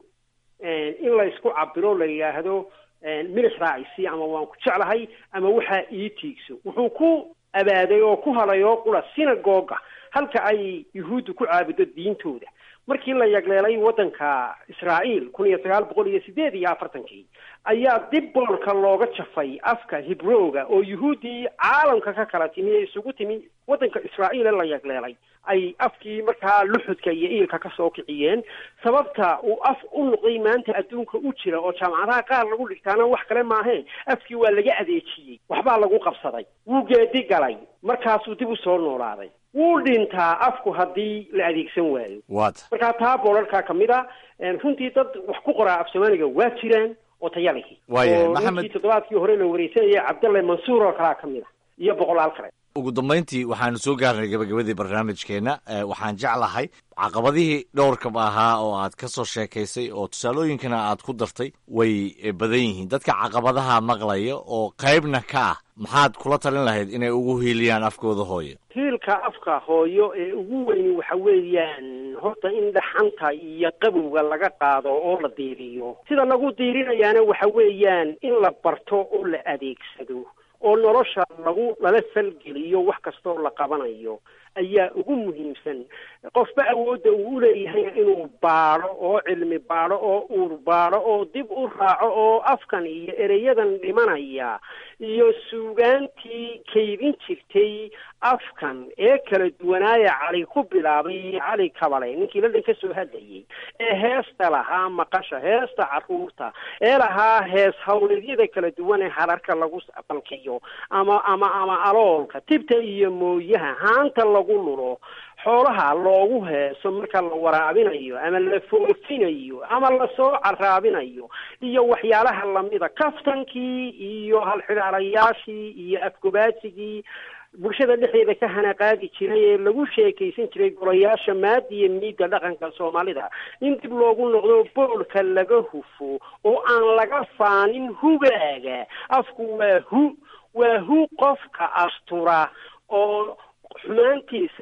in la isku cabiro la yidhaahdo milix raacisi ama waan ku jeclahay ama waxaa ii tiigso wuxuu ku abaaday oo ku halay oo qura sinagoga halka ay yuhuuddu ku caabudo diintooda markii la yagleelay waddanka israa'iil kun iyo sagaal boqol iyo sideed iyo afartankii ayaa dib boolka looga jafay afka hibrooga oo yuhuuddii caalamka ka kala timi ee isugu timi waddanka israa'iil ee la yagleelay ay afkii markaa luxudka iyo iilka ka soo kiciyeen sababta uu af u noqday maanta adduunka u jira oo jaamacadaha qaar lagu dhigtaana wax kale maaheen afkii waa laga adeejiyey waxbaa lagu qabsaday wuu geedi galay markaasuu dib u soo noolaaday wuu dhintaa afku haddii la adeegsan waayo waata markaa taa boolarkaa ka mid a runtii dad wax ku qoraa af soomaaliga waa jiraan oo tayalihi Waayahay, oo Maxamed- runtii toddobaadkii hore la wareysanayay cabdalle mansuur oo kalaa ka mid a iyo boqolaal kale ugu dambayntii waxaanu soo gaarnay gabagabadii barnaamijkeenna Eh, waxaan jeclahay caqabadihii dhowrkaba ahaa oo aad ka soo sheekaysay oo tusaalooyinkana aad ku dartay way eh, badan yihiin dadka caqabadaha maqlaya oo qaybna ka ah maxaad kula talin lahayd inay ugu hiiliyaan afkooda hooyo hiilka afka hooyo ee ugu weyni waxa weeyaan horta in dhaxanta iyo qabowga laga qaado oo la diiriyo sida lagu diirinayaana waxa weeyaan in la barto oo la adeegsado oo nolosha lagu lala falgeliyo wax kastoo la qabanayo ayaa ugu muhiimsan qofba awoodda uu uleeyahay inuu baadho oo cilmi baadho oo uur baadho oo dib u raaco oo afkan iyo ereyadan dhimanaya iyo suugaantii kaydin jirtay afkan ee kala duwanaaya cali ku bilaabay iyo cali kabale ninkii ladan ka soo hadlayay ee heesta lahaa maqasha heesta caruurta ee lahaa hees hawleedyada kala duwan ee hararka lagu balkiyo ama ama ama aloolka tibta iyo mooyaha haanta lagu lulo xoolaha loogu heeso marka la waraabinayo ama la foofinayo ama lasoo caraabinayo iyo waxyaalaha lamida kaftankii iyo halxidhaalayaashii iyo afgobaasigii bulshada dhexdeeda ka hanaqaadi jiray ee lagu sheekaysan jiray golayaasha maadi iyo miidda dhaqanka soomaalida in dib loogu noqdo boolka laga hufo oo aan laga faanin hugaaga afku waa hu waa hu qofka astura oo xumaantiisa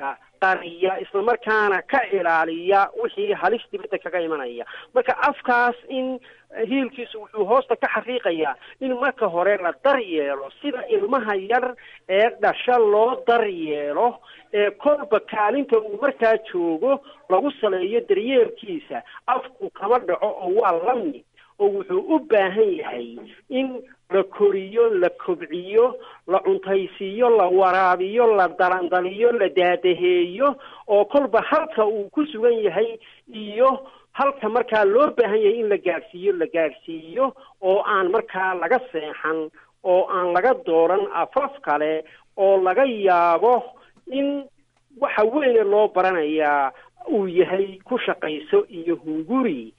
qariya islamarkaana ka ilaaliya wixii halis dibadda kaga imanaya marka afkaas in hiilkiisu wuxuu hoosta ka xaqiiqayaa in marka hore la daryeelo sida ilmaha yar ee dhasha loo daryeelo ee kolba kaalinta uu markaa joogo lagu saleeyo daryeelkiisa afku kama dhaco oo waa la mid oo wuxuu u baahan yahay in la koriyo la kobciyo la cuntaysiiyo la waraabiyo la dalandaliyo la daadaheeyo oo kolba halka uu ku sugan yahay iyo halka markaa loo baahan yahay in la gaadhsiiyo la gaadhsiiyo oo aan markaa laga seexan oo aan laga dooran afaf kale oo laga yaabo in waxa weyne loo baranayaa uu yahay ku shaqayso iyo hunguri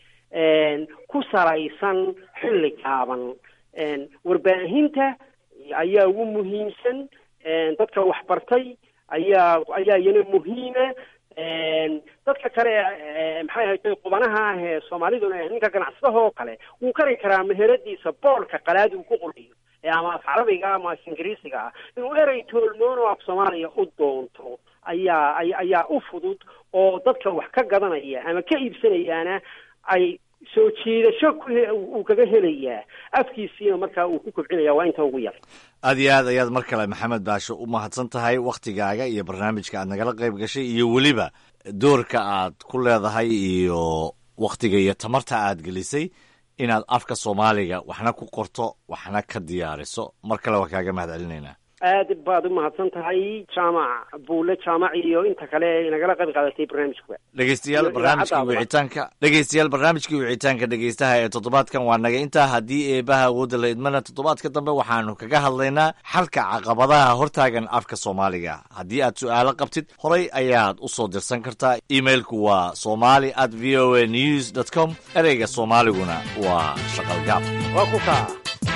ku salaysan xilli gaaban warbaahinta ayaa ugu muhiimsan dadka waxbartay ayaa ayaa iyana muhiima dadka kale maxay ahayd qubanaha ah ee soomaaliduna ninka ganacsadaha oo kale wuu kari karaa meheradiisa boolka qalaadi uu ku qoriyo ama af carabiga ama af ingiriisiga ah inuu erey toolmoon oo af soomaaliya u doonto ayaa ayaa u fudud oo dadka wax ka gadanaya ama ka iibsanayaana ay soo jiidasho uu kaga helayaa afkiisiina markaa uu ku kobcinaya waa inta ugu yar aad iyo aad ayaad mar kale maxamed baasho u mahadsan tahay wakhtigaaga iyo barnaamijka aad nagala qayb gashay iyo weliba doorka aad ku leedahay iyo wakhtiga iyo tamarta aad gelisay inaad afka soomaaliga waxna ku qorto waxna ka diyaariso mar kale waa kaaga mahad celinaynaa aad baad u mahadsan tahay jaamac buule jaamac iyo inta kale nagala qayb qaadatay barnaamijkuba dhegeystayaal barnaamijkii wicitaanka dhegeystayaal barnaamijkii wicitaanka dhegeystaha ee toddobaadkan waa naga intaa haddii eebaha awoodda la idmana toddobaadka dambe waxaanu kaga hadlaynaa xalka caqabadaha hortaagan afka soomaaliga haddii aad su-aalo qabtid horay ayaad u soo dirsan kartaa emailku waa somali at v o a news dot com ereyga soomaaliguna waa shaqalgaab waa ku kaa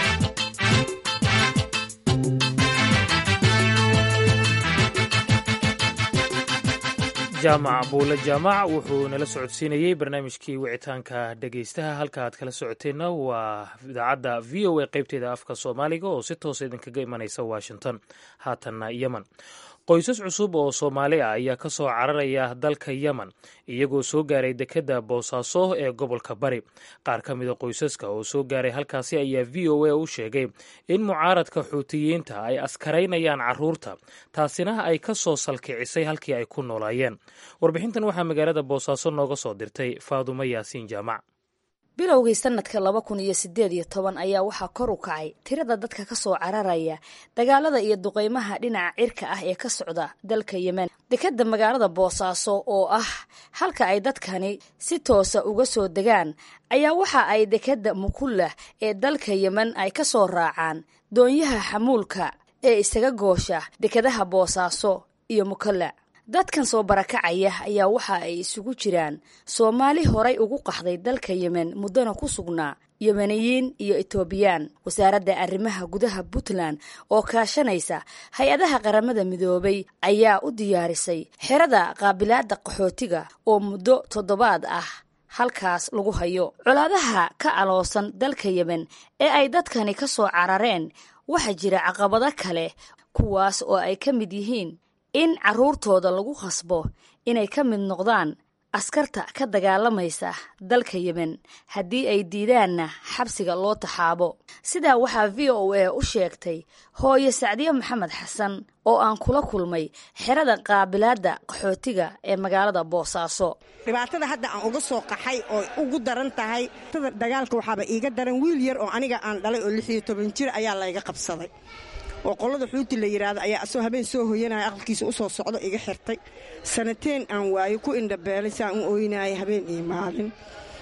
jaamac buule jaamac wuxuu nala socodsiinayey barnaamijkii wicitaanka dhegeystaha halka aad kala socoteenna waa idaacadda v o a qeybteeda afka soomaaliga oo si toosa idinkaga imanaysa washington haatanna yemen qoysas cusub oo soomaali ah ayaa ka soo cararaya dalka yemen iyagoo soo gaaray dekedda boosaaso ee gobolka bari qaar ka mida qoysaska oo soo gaaray halkaasi ayaa v o a u sheegay in mucaaradka xuutiyiinta ay askaraynayaan caruurta taasina ay ka soo salkicisay halkii ay ku noolaayeen warbixintan waxaa magaalada boosaaso nooga soo dirtay faadumo yaasiin jaamac bilowgii sanadka laba kun iyo sideed iyo toban ayaa waxaa kor u kacay tirada dadka ka soo cararaya dagaalada iyo duqeymaha dhinaca cirka ah ee ka socda dalka yemen dekadda magaalada boosaaso oo ah halka ay dadkani si toosa uga soo degaan ayaa waxa ay dekadda mukullah ee dalka yemen ay ka soo raacaan doonyaha xamuulka ee isaga goosha dekadaha boosaaso iyo mukalla dadkan soo barakacaya ayaa waxa ay isugu jiraan soomaali horay ugu qaxday dalka yemen muddona ku sugnaa yemeniyiin iyo etoobiyaan wasaaradda arrimaha gudaha puntland oo kaashanaysa hay-adaha qaramada midoobay ayaa u diyaarisay xerada qaabilaadda qaxootiga oo muddo toddobaad ah halkaas lagu hayo colaadaha ka aloosan dalka yemen ee ay dadkani ka soo carareen waxaa jira caqabado kale kuwaas oo ay ka mid yihiin in carruurtooda lagu khasbo inay ka mid noqdaan askarta ka dagaalamaysa dalka yemen haddii ay diidaanna xabsiga loo taxaabo sidaa waxaa v o a u sheegtay hooye sacdiye maxamed xasan oo aan kula kulmay xerada qaabilaadda qaxootiga ee magaalada boosaaso dhibaatada hadda aan uga soo qaxay oo ugu daran tahay dagaalka waxaaba iiga daran wiil yar oo aniga aan dhalay oo lix iyo toban jir ayaa layga qabsaday oo qolada xuuti la yidhaahdo ayaa asoo habeen soo hoyanaya aqalkiisa u soo socdo iga xirtay sanateen aan waayo ku indhabeelay saan u ooynaaya habeen iyo maalin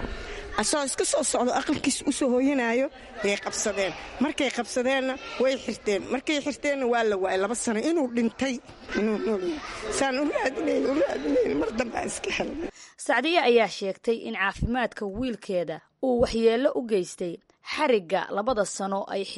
asoo iska soo socdo aqalkiisa u soo hooyanaayo yay qabsadeen markay qabsadeenna way xirteen markay xirteenna waa la waayay laba sano inuu dhintay inuu noolyahay saan u raadinayn u raadinayn mar dambaa iska helay sacdiye ayaa sheegtay in caafimaadka wiilkeeda uu waxyeello u geystay xarigga labada sano ay xireen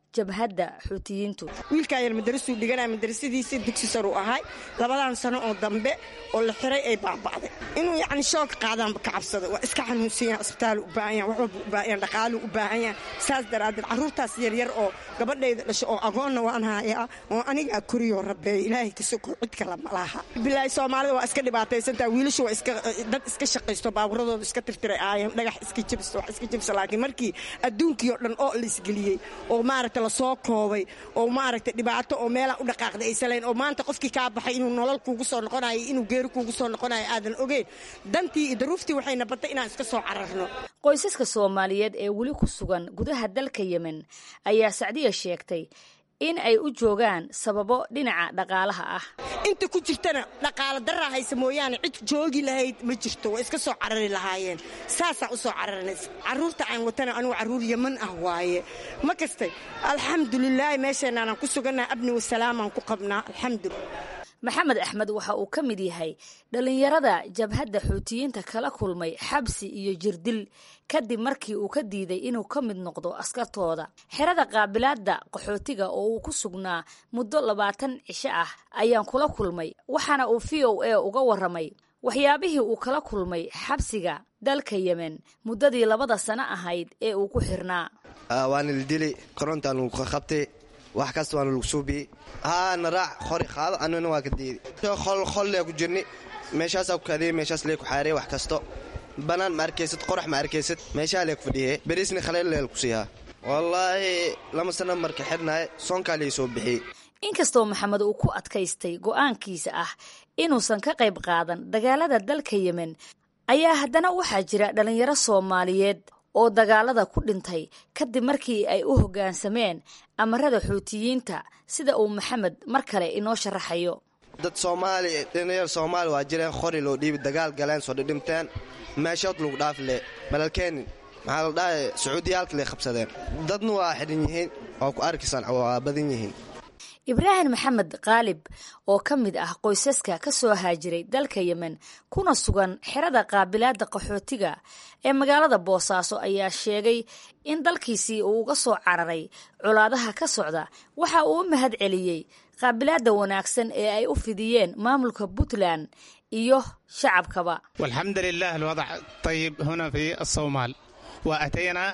jabhadda xuutiyiintu wiilkaa yar madarasuu dhiganaya madarasadiisa dugsi saruu ahay labadan sano oo dambe oo la xiray ay baaba'day inuu yacni shoog qaadaan ka cabsada waa iska xanuunsan yahan isbitaalu u baahan yahan wax walba u baahan yahan dhaqaalu u baahan yahan saas daraaddeed carruurtaas yaryar oo gabadhayda dhasho oo agoonna waan hayaa oo anigaa koriyoo rabeeya ilaahay ka soko cid kale ma laha bilaahi soomaalida waa iska dhibaataysantaa wiilashu waa iska dad iska shaqaysto baaburadooda iska tirtiray aayeen dhagax iska jabista wax iska jabsa laakiin markii adduunkii oo dhan oo la isgeliyey oo maaragta lasoo koobay oo maaragta dhibaato oo meelaa u dhaqaaqda aysan lahayn oo maanta qofkii kaa baxay inuu nolol kuugu soo noqonayo inuu geeri kuugu soo noqonayo aadan ogeyn dantii iyo daruuftii waxayna batay inaan iska soo cararno qoysaska soomaaliyeed ee weli ku sugan gudaha dalka yemen ayaa sacdiya sheegtay in ay u joogaan sababo dhinaca dhaqaalaha ah inta ku jirtana dhaqaalo daraa haysa mooyaane cid joogi lahayd ma jirto waa iska soo carari lahaayeen saasaan u soo cararanays carruurta aan watana anugu carruur yeman ah waaye ma kastay alxamdulilaahi meesheenaanan ku sugannaha abni wasalaamaan ku qabnaa alxamdulilah maxamed axmed waxa uu ka mid yahay dhallinyarada jabhadda xuutiyiinta kala kulmay xabsi iyo jirdil kadib markii uu ka diiday inuu ka mid noqdo askartooda xerada qaabilaadda qaxootiga oo uu ku sugnaa muddo labaatan cisho ah ayaan kula kulmay waxaana uu v o a uga warramay waxyaabihii uu kala kulmay xabsiga dalka yemen muddadii labada sano ahayd ee uu ku xirnaa waana la dili korontaan lagu qabtay wax kasta waana lagu suubiyey haana raac qori qaado anuna waa ka diidi qollee ku jirni meeshaasaa ku kaadiyey meeshaas lee ku xaarey wax kasto bannaan ma arkaysad qorax ma arkaysad meeshaa lee ku fadhiyey beriisni khaleel leel ku siihaa wallaahi lama sana marka xidhnaaye soonkaa lee soo bixiyey inkastoo maxamed uu ku adkaystay go'aankiisa ah inuusan ka qayb qaadan dagaalada dalka yemen ayaa haddana waxaa jira dhallinyaro soomaaliyeed oo dagaalada ku dhintay kadib markii ay u hoggaansameen amarada xuutiyiinta sida uu maxamed mar kale inoo sharaxayo dad soomaali dhalinyar soomaali waa jireen qori loo dhiibi dagaal galeen soo dhidhimteen meeshood lagu dhaafi le malalkeenin maxaa la dhahay sacuudiyaalka lay qabsadeen dadna waa xidhan yihiin oo ku arkisan waa badan yihiin ibraahim maxamed qaalib oo ka mid ah qoysaska ka soo haajiray dalka yemen kuna sugan xerada qaabilaadda qaxootiga ee magaalada boosaaso ayaa sheegay in dalkiisii uu uga soo cararay colaadaha ka socda waxa uu u mahad celiyey qaabilaadda wanaagsan ee ay u fidiyeen maamulka puntland iyo shacabkaba walxamdu lilah alwadac ayib huna fi asoomaal wa ataynaa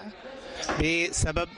bisabab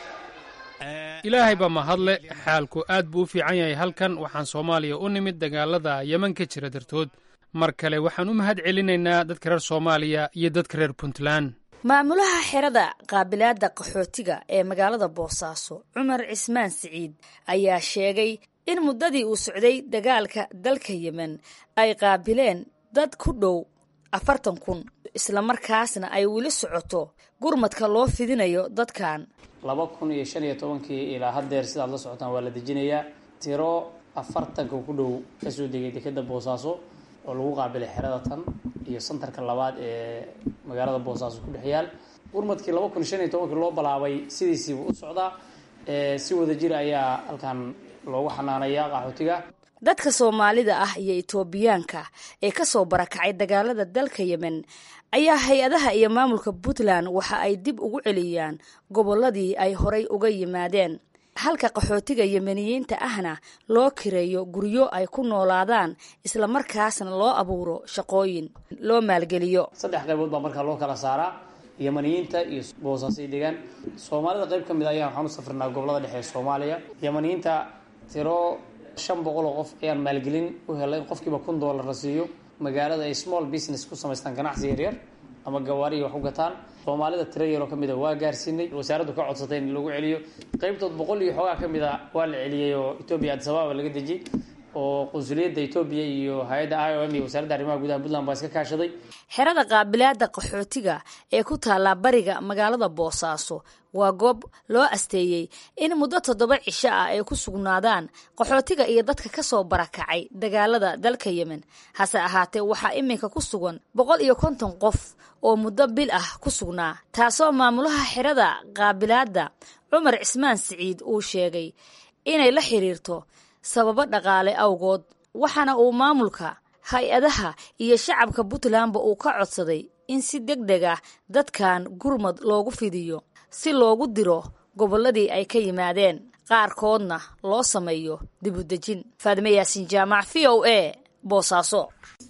ilaahay baa mahadle xaalku aad buu u fiican yahay halkan waxaan soomaaliya u nimid dagaalada yeman ka jira dartood mar kale waxaan u mahad celinaynaa dadka reer soomaaliya iyo dadka reer puntland maamulaha xerada qaabilaadda qaxootiga ee magaalada boosaaso cumar cismaan siciid ayaa sheegay in muddadii uu socday dagaalka dalka yemen ay qaabileen dad ku dhow afartan kun islamarkaasna ay weli socoto gurmadka loo fidinayo dadkan laba kun iyo shan iyo tobankii ilaa haddeer sidaad la socotaan waa la dejinayaa tiro afartanka ku dhow kasoo degay dekeda boosaaso oo lagu qaabilay xerada tan iyo santarka labaad ee magaalada boosaaso ku dhex yaal gurmadkii laba kun iyo shan iyo tobankii loo balaabay sidiisiibuu u socdaa si wada jir ayaa halkan loogu xanaanayaa qaxootiga dadka soomaalida ah iyo etoobiyaanka ee ka soo barakacay dagaalada dalka yemen ayaa hay-adaha iyo maamulka puntland waxa ay dib ugu celiyaan gobolladii ay horay uga yimaadeen halka qaxootiga yemeniyiinta ahna loo kireeyo guryo ay ku noolaadaan islamarkaasna loo abuuro shaqooyin loo maalgeliyo saddex qaybood baa markaa loo kala saaraa yemaniyiinta iyo boosaasay degaan soomaalida qayb ka mid a ayaan waxaan u safrinaa gobolada dhexe ee soomaaliya yemaniyiinta tiro shan boqol oo qof ayaan maalgelin u helay in qofkiiba kun doolar la siiyo magaalada ay small business ku samaystaan ganacsi yaryar ama gawaariya wax u gataan soomaalida tiro yaroo ka mid a waa gaarsiinay wasaaraddu ka codsatay in lagu celiyo qaybtood boqol iyo xoogaa ka mid a waa la celiyey oo etoobiya adisababa laga dejiyey oo qunsuliyadda etoobiya iyo hay-adda i o m iyo wasaaradda arrimaha gudaha puntland baa iska kaashaday xerada qaabilaadda qaxootiga ee ku taallaa bariga magaalada boosaaso waa goob loo asteeyey in muddo toddoba cisho ah ay ku sugnaadaan qaxootiga iyo dadka ka soo barakacay dagaalada dalka yemen hase ahaatee waxaa iminka ku sugan boqol iyo konton qof oo muddo bil ah ku sugnaa taasoo maamulaha xerada qaabilaadda cumar cismaan siciid uu sheegay inay la xiriirto sababo dhaqaale awgood waxaana uu maamulka hay-adaha iyo shacabka puntlandba uu ka codsaday in si deg deg ah dadkan gurmad loogu fidiyo si loogu diro gobolladii ay ka yimaadeen qaarkoodna loo sameeyo dibudejin faadime yaasin jaamac v o a boosaaso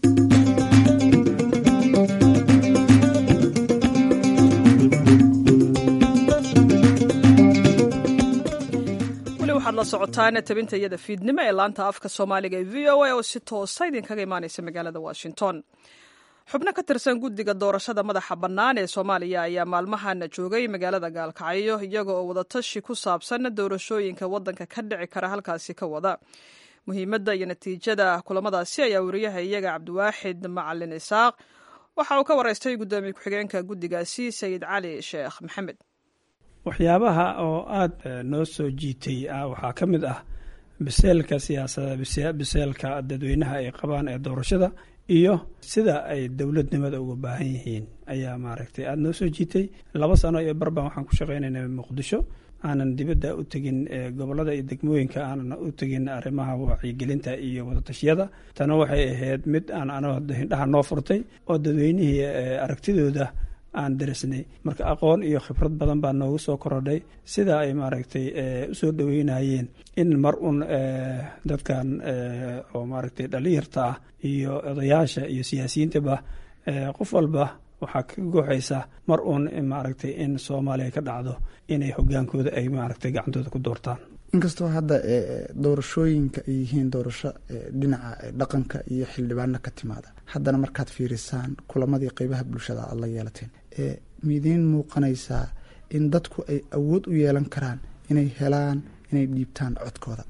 weli waxaad la socotaan tabinta iyada fiidnimo ee laanta afka soomaaliga ee v o a oo si toosa idinkaga imaanaysa magaalada washington xubno ka tirsan guddiga doorashada madaxa bannaan ee soomaaliya ayaa maalmahana joogay magaalada gaalkacyo iyaga oo wadatashi ku saabsan doorashooyinka waddanka ka dhici kara halkaasi ka wada muhiimadda iyo natiijada kulamadaasi ayaa wariyaha iyaga cabdiwaaxid macalin isaaq waxa uu ka waraystay guddoomiye ku-xigeenka guddigaasi sayid cali sheekh maxamed waxyaabaha oo aada noo soo jiitay waxaa ka mid ah biseelka siyaasada biseelka dadweynaha ay qabaan ee doorashada iyo sida ay dowladnimada uga baahan yihiin ayaa maaragtay aada noo soo jiitay laba sano iyo barbaan waxaan ku shaqaynayna muqdisho aanan dibadda u tegin gobolada iyo degmooyinka aanan u tegin arrimaha wacyigelinta iyo wadatashyada tana waxay ahayd mid aan ano hindhaha noo furtay oo dadweynihii aragtidooda aan darisnay marka aqoon iyo khibrad badan baa noogu soo korodhay sida ay maaragtay usoo dhaweynayeen in mar un dadkan oo maaragtay dhalinyarta ah iyo odayaasha iyo siyaasiyiintaba qof walba waxaa ka gooxaysa mar uun maaragtay in soomaaliya ka dhacdo inay hogaankooda ay maaragtay gacantooda ku doortaan inkastoo hadda doorashooyinka ay yihiin doorasho dhinaca dhaqanka iyo xildhibaano ka timaada haddana markaad fiirisaan kulamadii qeybaha bulshada aad la yeelateen miidiin muuqanaysaa in dadku ay awood u yeelan karaan inay helaan inay dhiibtaan codkooda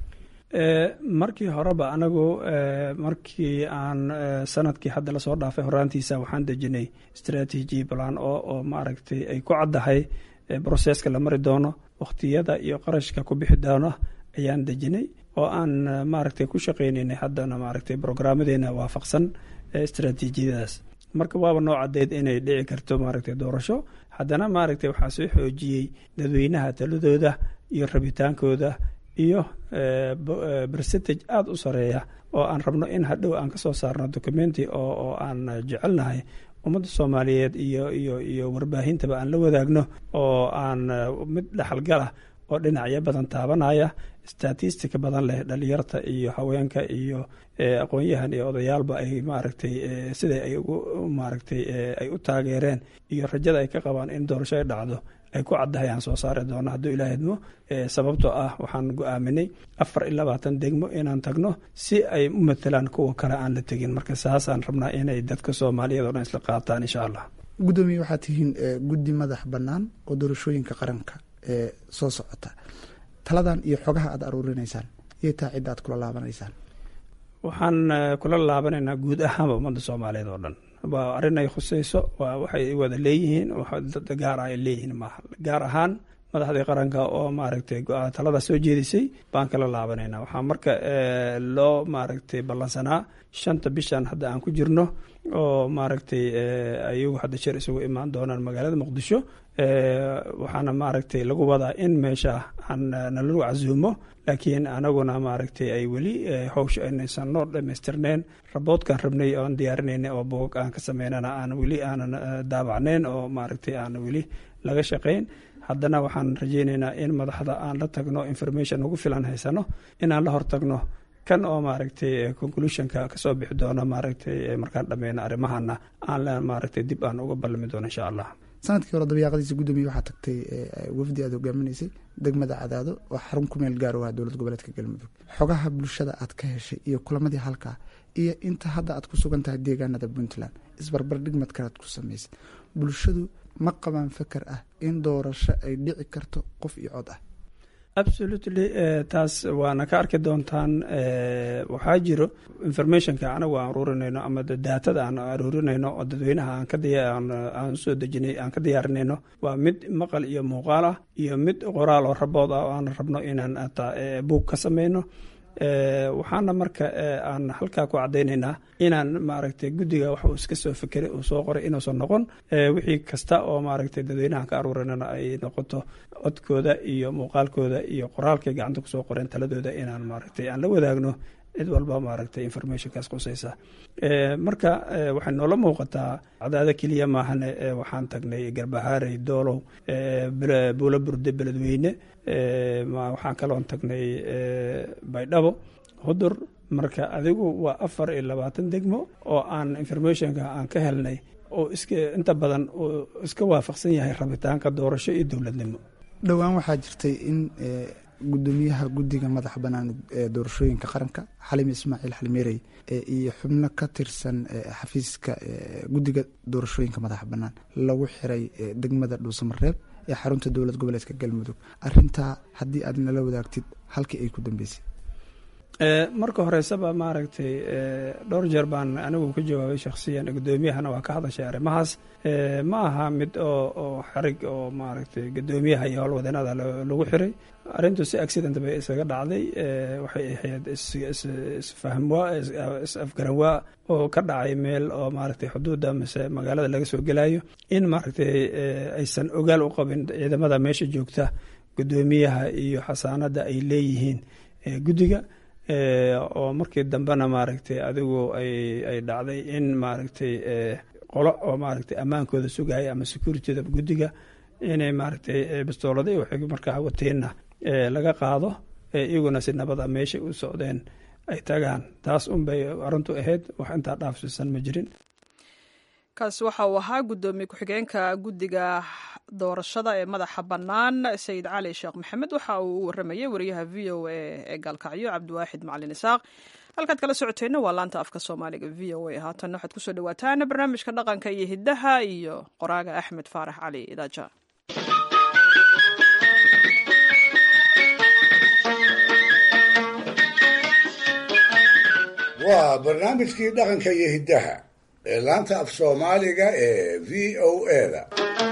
markii horeba anagu markii aan sanadkii hadda lasoo dhaafay horaantiisa waxaan dejinay strategy plan oo oo maaragtay ay ku caddahay broseska la mari doono wakhtiyada iyo qarashka ku bixi doono ayaan dejinay oo aan maaragtay ku shaqaynaynay haddana maaragtay brograamadeena waafaqsan istraatiijiyadaas marka waaba noo caddeyd inay dhici karto maaragtay doorasho haddana maaragtay waxaa soo xoojiyey dadweynaha taladooda iyo rabitaankooda iyo percentage aada u sareeya oo aan rabno in hadhow aan kasoo saarno documenti oo oo aan jecelnahay ummadda soomaaliyeed iyo iyo iyo warbaahintaba aan la wadaagno oo aan mid dhexalgala oo dhinacyo badan taabanaya statistika badan leh dhalinyarta iyo haweenka iyo aqoon-yahan iyo odayaalba ay maaragtay sida ay ugu maaragtay ay u taageereen iyo rajada ay ka qabaan in doorasho ay dhacdo ay ku caddahay aan soo saari doono hadduu ilaah idmo sababtoo ah waxaan go-aaminay afar iyo labaatan degmo inaan tagno si ay u matelaan kuwa kale aan la tegin marka saasaan rabnaa inay dadka soomaaliyeed oo dhan isla qaataan insha allah guddoomiye waxaad tihiin guddi madax bannaan oo doorashooyinka qaranka ee soo socota taladan iyo xogaha aad aruurinaysaan iyo taa cidda aad kula laabanaysaan waxaan kula laabanaynaa guud ahaanba ummadda soomaaliyeed oo dhan waa arrin ay khuseyso waa waxay wada leeyihiin dad gaar ah ay leeyihiin maaha gaar ahaan madaxdii qaranka oo maaragtay talada soo jeedisay baan kala laabanaynaa waxaa marka loo maaragtay ballansanaa shanta bishan hadda aan ku jirno oo maaragtay ayagu hadda jeer isugu imaan doonaan magaalada muqdisho waxaana maaragtay lagu wadaa in meesha aan nalagu casuumo laakiin anaguna maaragtay ay weli howsha aynaysan noo dhamaystirneyn raboodkaan rabnay oan diyaarinayna oo boog aan ka sameynana aan weli aanan daabacneyn oo maaragtay aan weli laga shaqayn haddana waxaan rajeyneynaa in madaxda aan la tagno information ugu filan haysano inaan la hortagno kan oo maaragtay conclusionka kasoo bixi doono maaragtay markaan dhameyno arrimahana aan maaragtay dib aan uga ballami doono insha allah sanadkii hore dabiiqadiisa guddoomiye waxaa tagtay wafdi aad hogaaminaysay degmada cadaado oo xarun ku meel gaar u ah dowlad goboleedka galmudug xogaha bulshada aad ka heshay iyo kulamadii halkaa iyo inta hadda aad ku sugan tahay deegaanada puntland isbarbardhig madkalaad ku samaysad bulshadu ma qabaan feker ah in doorasho ay dhici karto qof iyo cod ah absolutely taas waana ka arki doontaan waxaa jiro informationka anagu aan aruurinayno ama daatada aan aruurinayno oo dadweynaha aan soo dejinay aan ka diyaarinayno waa mid maqal iyo muuqaal ah iyo mid qoraal oo rabood ah oo aan rabno inaan buug ka sameyno waxaana marka aan halkaa ku cadaynaynaa inaan maaragtay guddiga wax uu iska soo fekeray uu soo qoray inuusan noqon wixii kasta oo maaragtay dadweynahan ka aruurinana ay noqoto codkooda iyo muuqaalkooda iyo qoraalkay gacanta kusoo qoreen taladooda inaan maaragtay aan la wadaagno cid walba maaragtay informationkaas qusaysa marka waxay noola muuqataa cadaado keliya maahane waxaan tagnay garbahaarey doolow buulo burde beledweyne waxaan kaloon tagnay baydhabo hudur marka adigu waa afar iyo labaatan degmo oo aan informationka aan ka helnay oo iska inta badan oo iska waafaqsan yahay rabitaanka doorasho iyo dowladnimo dhowaan waxaa jirtay in gudoomiyaha guddiga madaxa bannaan ee doorashooyinka qaranka xalim ismaaciil xalmeerey iyo xubno ka tirsan xafiiska guddiga doorashooyinka madaxa bannaan lagu xiray degmada dhuusamareeb ee xarunta dowlad goboleedka galmudug arintaa haddii aad nala wadaagtid halkii ay ku dambeysay marka horeysaba maaragtay dhowr jeer baan anigu ka jawaabay shakhsiyan gudoomiyahana waa ka hadashay arrimahaas ma aha mid oo oo xarig oo maaragtay gudoomiyaha iyo howlwadeenada lagu xiray arrintu si accident bay isaga dhacday waxay ahayd isfahmwaa is-afgaranwaa oo ka dhacay meel oo maaragtay xuduudda mise magaalada laga soo gelayo in maaragtay aysan ogaal u qabin ciidamada meesha joogta gudoomiyaha iyo xasaanada ay leeyihiin guddiga oo markii dambena maaragtay adigu ay ay dhacday in maaragtay qolo oo maaragtay ammaankooda sugaya ama securityda guddiga inay maaragtay bistoolada waxay markaa wateenna laga qaado iyaguna si nabada meeshay u socdeen ay tagaan taas unbay arrintu ahayd wax intaa dhaafsiisan ma jirin kaasi waxa uu ahaa guddoomiye ku-xigeenka guddiga doorashada ee madaxa bannaan sayid cali sheekh maxamed waxa uu u waramayay wariyaha v o a ee gaalkacyo cabdiwaaxid macalin isaaq halkaad kala socoteenna waa laanta afka soomaaliga v o a haatanna waxaad kusoo dhawaataan barnaamijka dhaqanka iyo hiddaha iyo qoraaga axmed faarax cali idaaja waa barnaamijkii dhaqanka iyo hiddaha ee laanta af soomaaliga ee v o a-da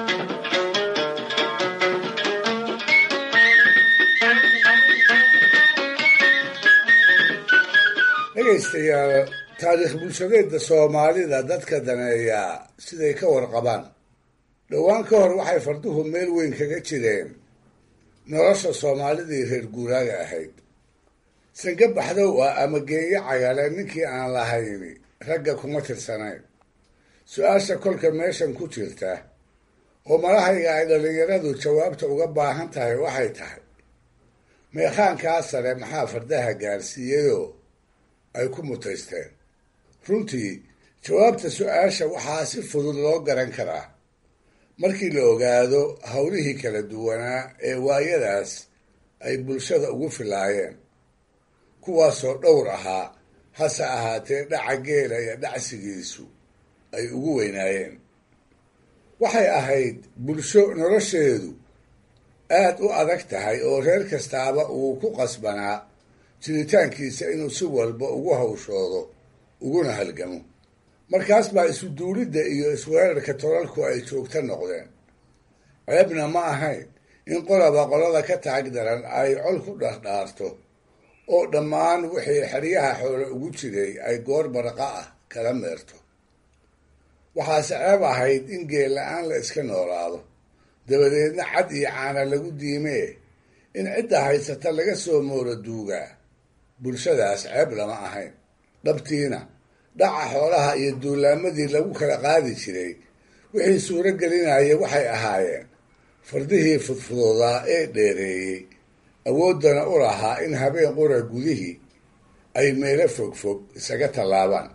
dhegaystayaal taariikh bulshadeedda soomaalida dadka daneeyaa siday ka warqabaan dhowaan ka hor waxay farduhu meel weyn kaga jireen nolosha soomaalidii reer guuraaga ahayd sange baxdow ah ama geenyo cagale ninkii aan lahayni ragga kuma tirsanayn su-aasha kolka meeshan ku jirta oo malahayga ay dhallinyaradu jawaabta uga baahan tahay waxay tahay meekhaankaa sare maxaa fardaha gaarsiiyeyoo ay ku mutaysteen runtii jawaabta su-aasha waxaa si fudud loo garan karaa markii la ogaado howlihii kala duwanaa ee waayadaas ay bulshada ugu filaayeen kuwaasoo dhowr ahaa hase ahaatee dhaca geela iyo dhacsigiisu ay ugu weynaayeen waxay ahayd bulsho nolosheedu aad u adag tahay oo reer kastaaba uu ku qasbanaa jiritaankiisa inuu si walba ugu hawshoodo uguna halgamo markaas baa isu duulidda iyo isweerarka tolalku ay joogto noqdeen ceebna ma ahayn in qolaba qolada ka taag daran ay col ku dhardhaarto oo dhammaan wixii xeryaha xoole ugu jiray ay goor barqa ah kala meerto waxaase ceeb ahayd in geel la-aan la iska noolaado dabadeedna cad iyo caana lagu diimee in cidda haysata laga soo mooro duugaa bulshadaas ceeb lama ahayn dhabtiina dhaca xoolaha iyo duulaamadii lagu kala qaadi jiray wixii suuro gelinaya waxay ahaayeen fardihii fudfudoodaa ee dheereeyey awooddana u lahaa in habeen qura gudihii ay meelo fogfog isaga tallaabaan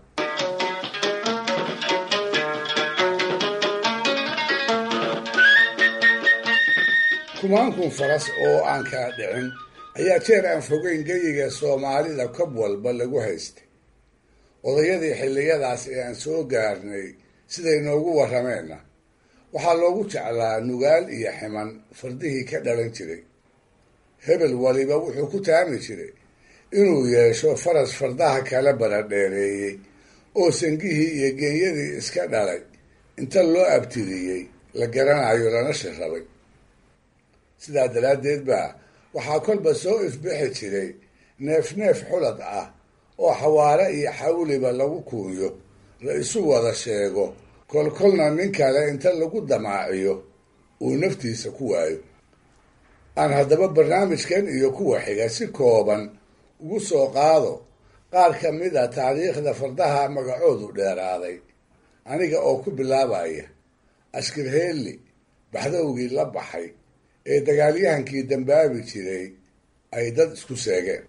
kumaankun faras oo aan kala dhicin ayaa jeer aan fogeyn geyiga soomaalida kob walba lagu haystay odayadii xilliyadaas ee aan soo gaarnay siday noogu warrameenna waxaa loogu jeclaa nugaal iyo ximan fardihii ka dhalan jiray hebel waliba wuxuu ku taami jiray inuu yeesho faras fardaha kala baradheereeyey oo sangihii iyo geenyadii iska dhalay inta loo abtiriyey la garanayo lana shirrabay sidaa daraaddeed baa waxaa kolba soo ifbixi jiray neef neef xulad ah oo xawaare iyo xawliba lagu kuuyo la isu wada sheego kolkolna nin kale inta lagu damaaciyo uu naftiisa ku waayo aan haddaba barnaamijkan iyo kuwa xiga si kooban ugu soo qaado qaar ka mid a taariikhda fardaha magacoodu dheeraaday aniga oo ku bilaabaya ashkirheelli baxdowgii la baxay ee dagaalyahankii dambaabi jiray ay dad isku seegeen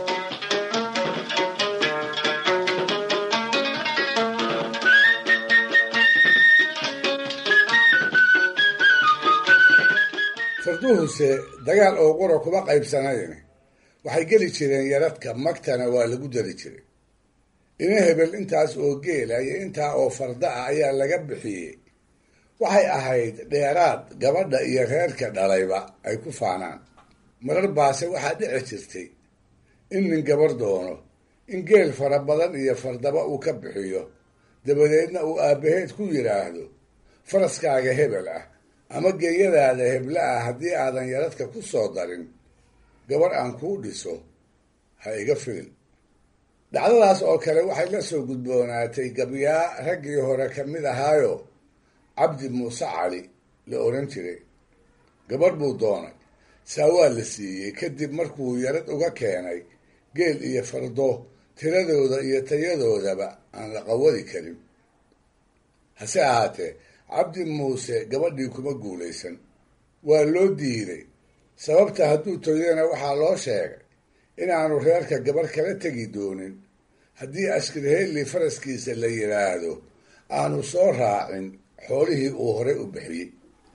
farduhuse dagaal oo qura kuma qaybsanayn waxay geli jireen yaradka magtana waa lagu dari jiray ina hebel intaas oo geela iyo intaa oo farda ah ayaa laga bixiyey waxay ahayd dheeraad gabadha iyo reerka dhalayba ay ku faanaan marar baase waxaa dhici jirtay in nin gabar doono in geel fara badan iyo fardaba uu ka bixiyo dabadeedna uu aabbaheed ku yidhaahdo faraskaaga hebel ah ama geeyadaada hebla ah haddii aadan yaradka ku soo darin gabar aan kuu dhiso ha iga filin dhacdadaas oo kale waxay la soo gudboonaatay gabyaa raggii hore ka mid ahaayo cabdi muuse cali la odhan jiray gabadh buu doonay saa waa la siiyey kadib markuu yarad uga keenay geel iyo fardo tiradooda iyo tayadoodaba aan la qawadi karin hase ahaatee cabdi muuse gabadhii kuma guulaysan waa loo diiday sababta hadduu toyana waxaa loo sheegay inaanu reerka gabarh kala tegi doonin haddii askirheelli faraskiisa la yidhaahdo aanu soo raacin xoolihii uu horey u bixiyey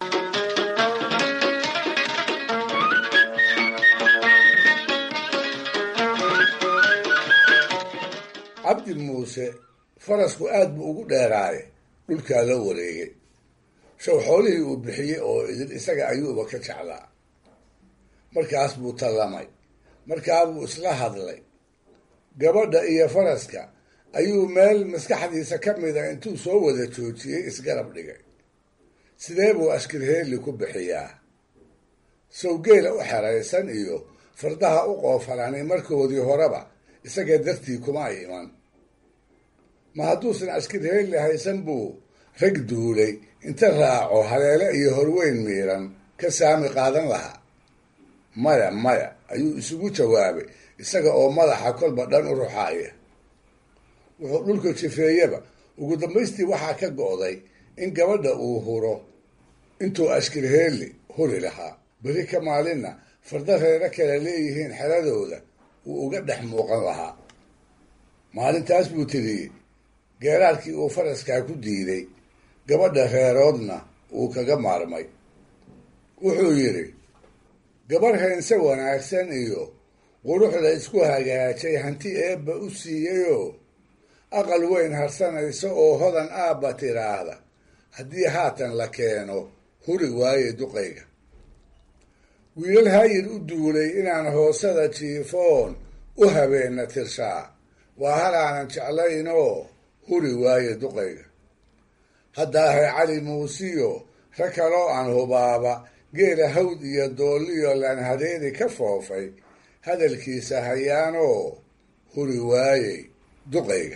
cabdi muuse farasku aad buu ugu dheeraaye dhulkaa la wareegay show xoolihii uu bixiyey oo idin isaga ayuuba ka jeclaa markaas buu tallamay markaabuu isla hadlay gabadha iyo faraska ayuu meel maskaxdiisa ka mida intuu soo wada joojiyey isgarab dhigay sidee buu ashkirheelli ku bixiyaa sawgeela u xeraysan iyo fardaha u qoofalanay markoodii horeba isaga dartii kuma ay iman ma hadduusan ashkirheelli haysan buu rag duulay inta raaco haleele iyo horweyn miiran ka saami qaadan lahaa maya maya ayuu isugu jawaabay isaga oo madaxa kolba dhan u ruxaaya wuxuu dhulka jifeeyaba ugu dambaystii waxaa ka go'day in gabadha uu huro intuu ashkirheelli huri lahaa beri ka maalinna farda reero kale leeyihiin xeradooda uu uga dhex muuqan lahaa maalintaas buu tiriyey geeraarkii uu faraskaa ku diiday gabadha reeroodna uu kaga maarmay wuxuu yidhi gabarh heense wanaagsan iyo quruxda isku hagaajay hanti eebba u siiyeyoo aqal weyn harsanaysa oo hodan aabba tiraahda haddii haatan la keeno huri waaye duqayga wiilal hayir u duulay inaan hoosada jiifoon u habeenna tirshaa waa halaanan jeclaynoo huri waaye duqayga haddaahay cali muusiyo rag kaloo aan hubaaba geela hawd iyo doolliyo laan hadeedi ka foofay hadalkiisa hayaanoo huri waayey duqayga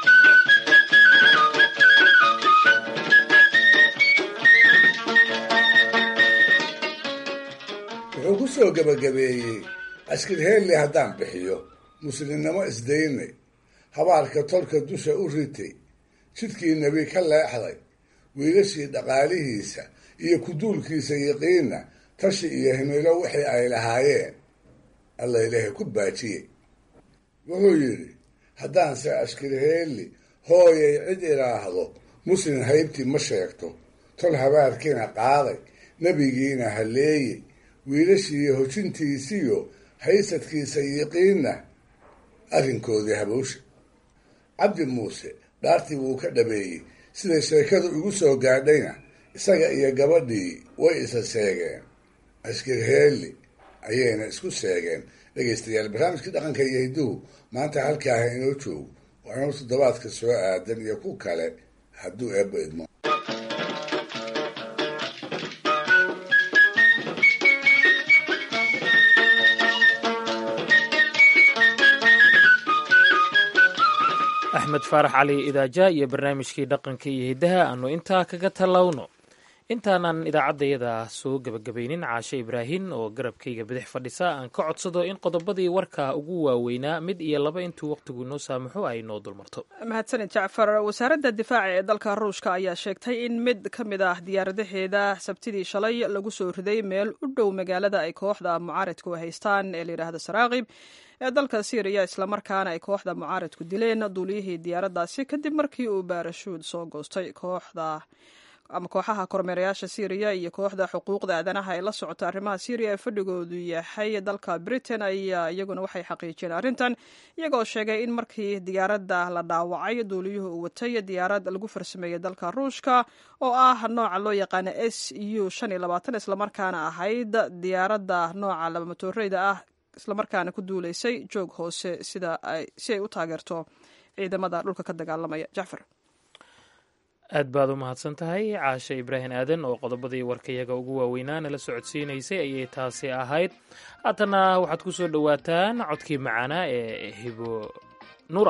wuxuu ku soo gebagabeeyey askirheelli haddaan bixiyo muslimnimo isdaynay habaarka tolka dusha u ritay jidkii nebi ka leexday wiilashii dhaqaalihiisa iyo kuduulkiisa yiqiinna tashi iyo himilo wixii ay lahaayeen alla ilaahay ku baajiyey wuxuu yidhi haddaanse ashkirheelli hooyay cid idhaahdo muslim haybtii ma sheegto tol habaarkiina qaaday nebigiina halleeyey wiilashiiyo hojintiisiyo haysadkiisa yiqiinna arrinkoodii habowsha cabdi muuse dhaartii wuu ka dhabeeyey siday sheekadu igu soo gaadhayna isaga iyo gabadhii way isa seegeen ashkirheelli ayayna isku seegeen dhegaystayaal barnaamijkii dhaqanka iyo hidduhu maanta halkaaha inoo joogo waa inuu toddobaadka soo aadan iyo ku kale hadduu eebba idmo axmed faarax cali idaaja iyo barnaamijkii dhaqanka iyo hiddaha aanu intaa kaga tallowno intaanan idaacaddayada soo gebagabaynin caashe ibraahin oo garabkayga bidix fadhisa aan ka codsado in qodobadii warka ugu waaweynaa mid iyo laba intuu wakhtigu inoo saamaxo ay noo dulmarto mahadsanid jacfar wasaaradda difaaca ee dalka ruushka ayaa sheegtay in mid ka mid ah diyaaradaheeda sabtidii shalay lagu soo riday meel u dhow magaalada ay kooxda mucaaridku haystaan ee layidhaahda saraaqib ee dalka syriya islamarkaana ay kooxda mucaaridku dileen duuliyihii diyaaraddaasi kadib markii uu baarashuud soo goostay kooxda ama kooxaha kormeerayaasha syriya iyo kooxda xuquuqda aadanaha ee la socota arrimaha syriya ee fadhigoodu yahay dalka britain ayaa iyaguna waxay xaqiijiyeen arrintan iyagoo sheegay in markii diyaaradda la dhaawacay duuliyuhu uu watay diyaarad lagu farsameeyey dalka ruushka oo ah nooca loo yaqaana s u islamarkaana ahayd diyaaradda nooca labamotooreyda ah islamarkaana ku duuleysay joog hoose sida si ay u taageerto ciidamada dhulka ka dagaalamaya jacfar aad baad u mahadsan tahay caashe ibraahim aadan oo qodobadii warkayaga ugu waaweynaana la socodsiinaysay ayay taasi ahayd haatana waxaad ku soo dhowaataan codkii macaanaa ee hibo nura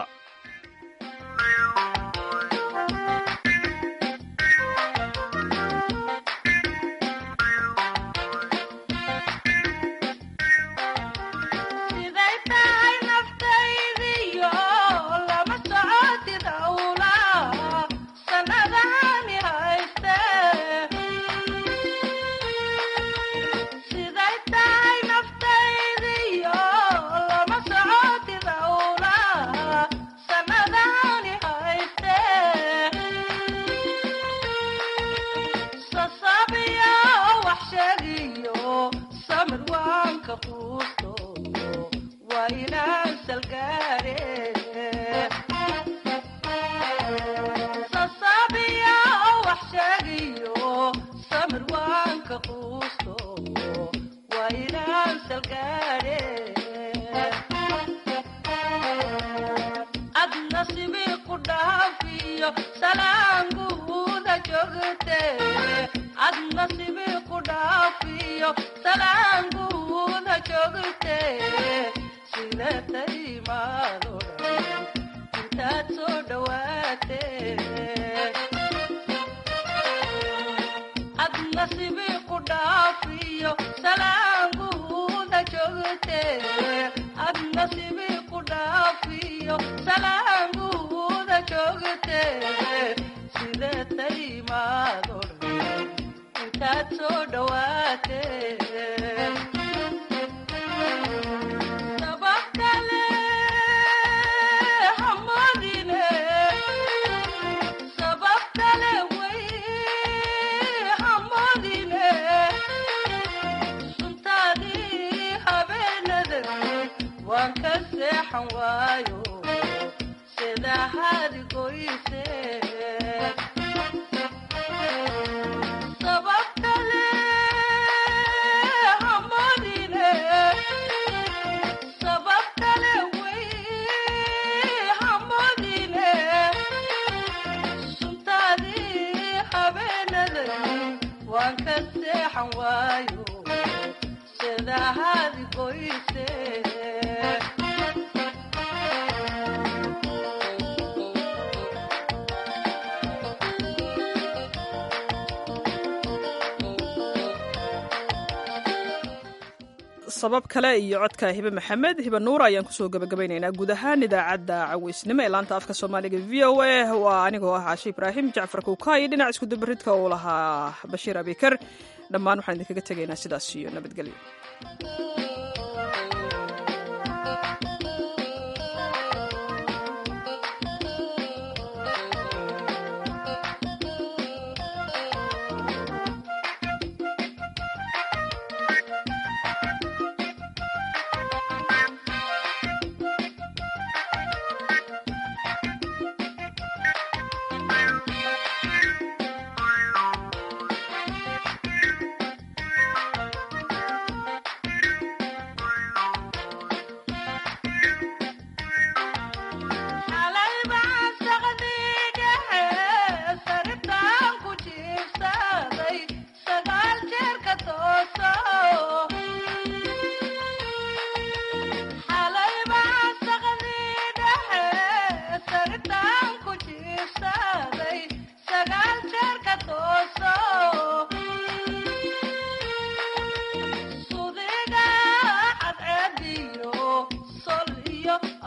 sabab kale iyo codka hibe maxamed hibe nuur ayaan kusoo gabagabaynaynaa guud ahaan idaacadda caweysnimo ee laanta afka soomaaliga v o a waa anigoo ah caashe ibraahim jacfar kuukaay dhinac iskudubaridka uu lahaa bashiir abikar dhammaan waxaan idinkaga tegaynaa sidaas iyo nabadgelyo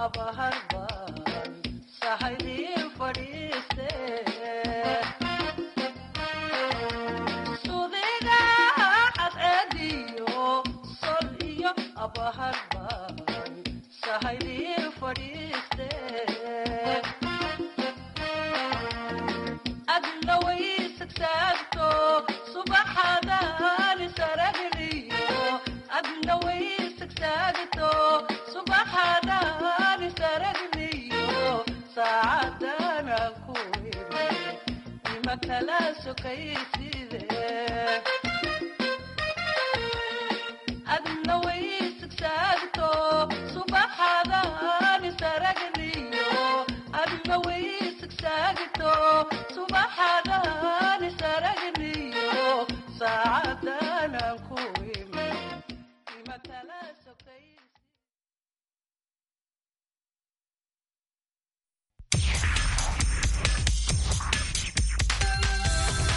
subaxadani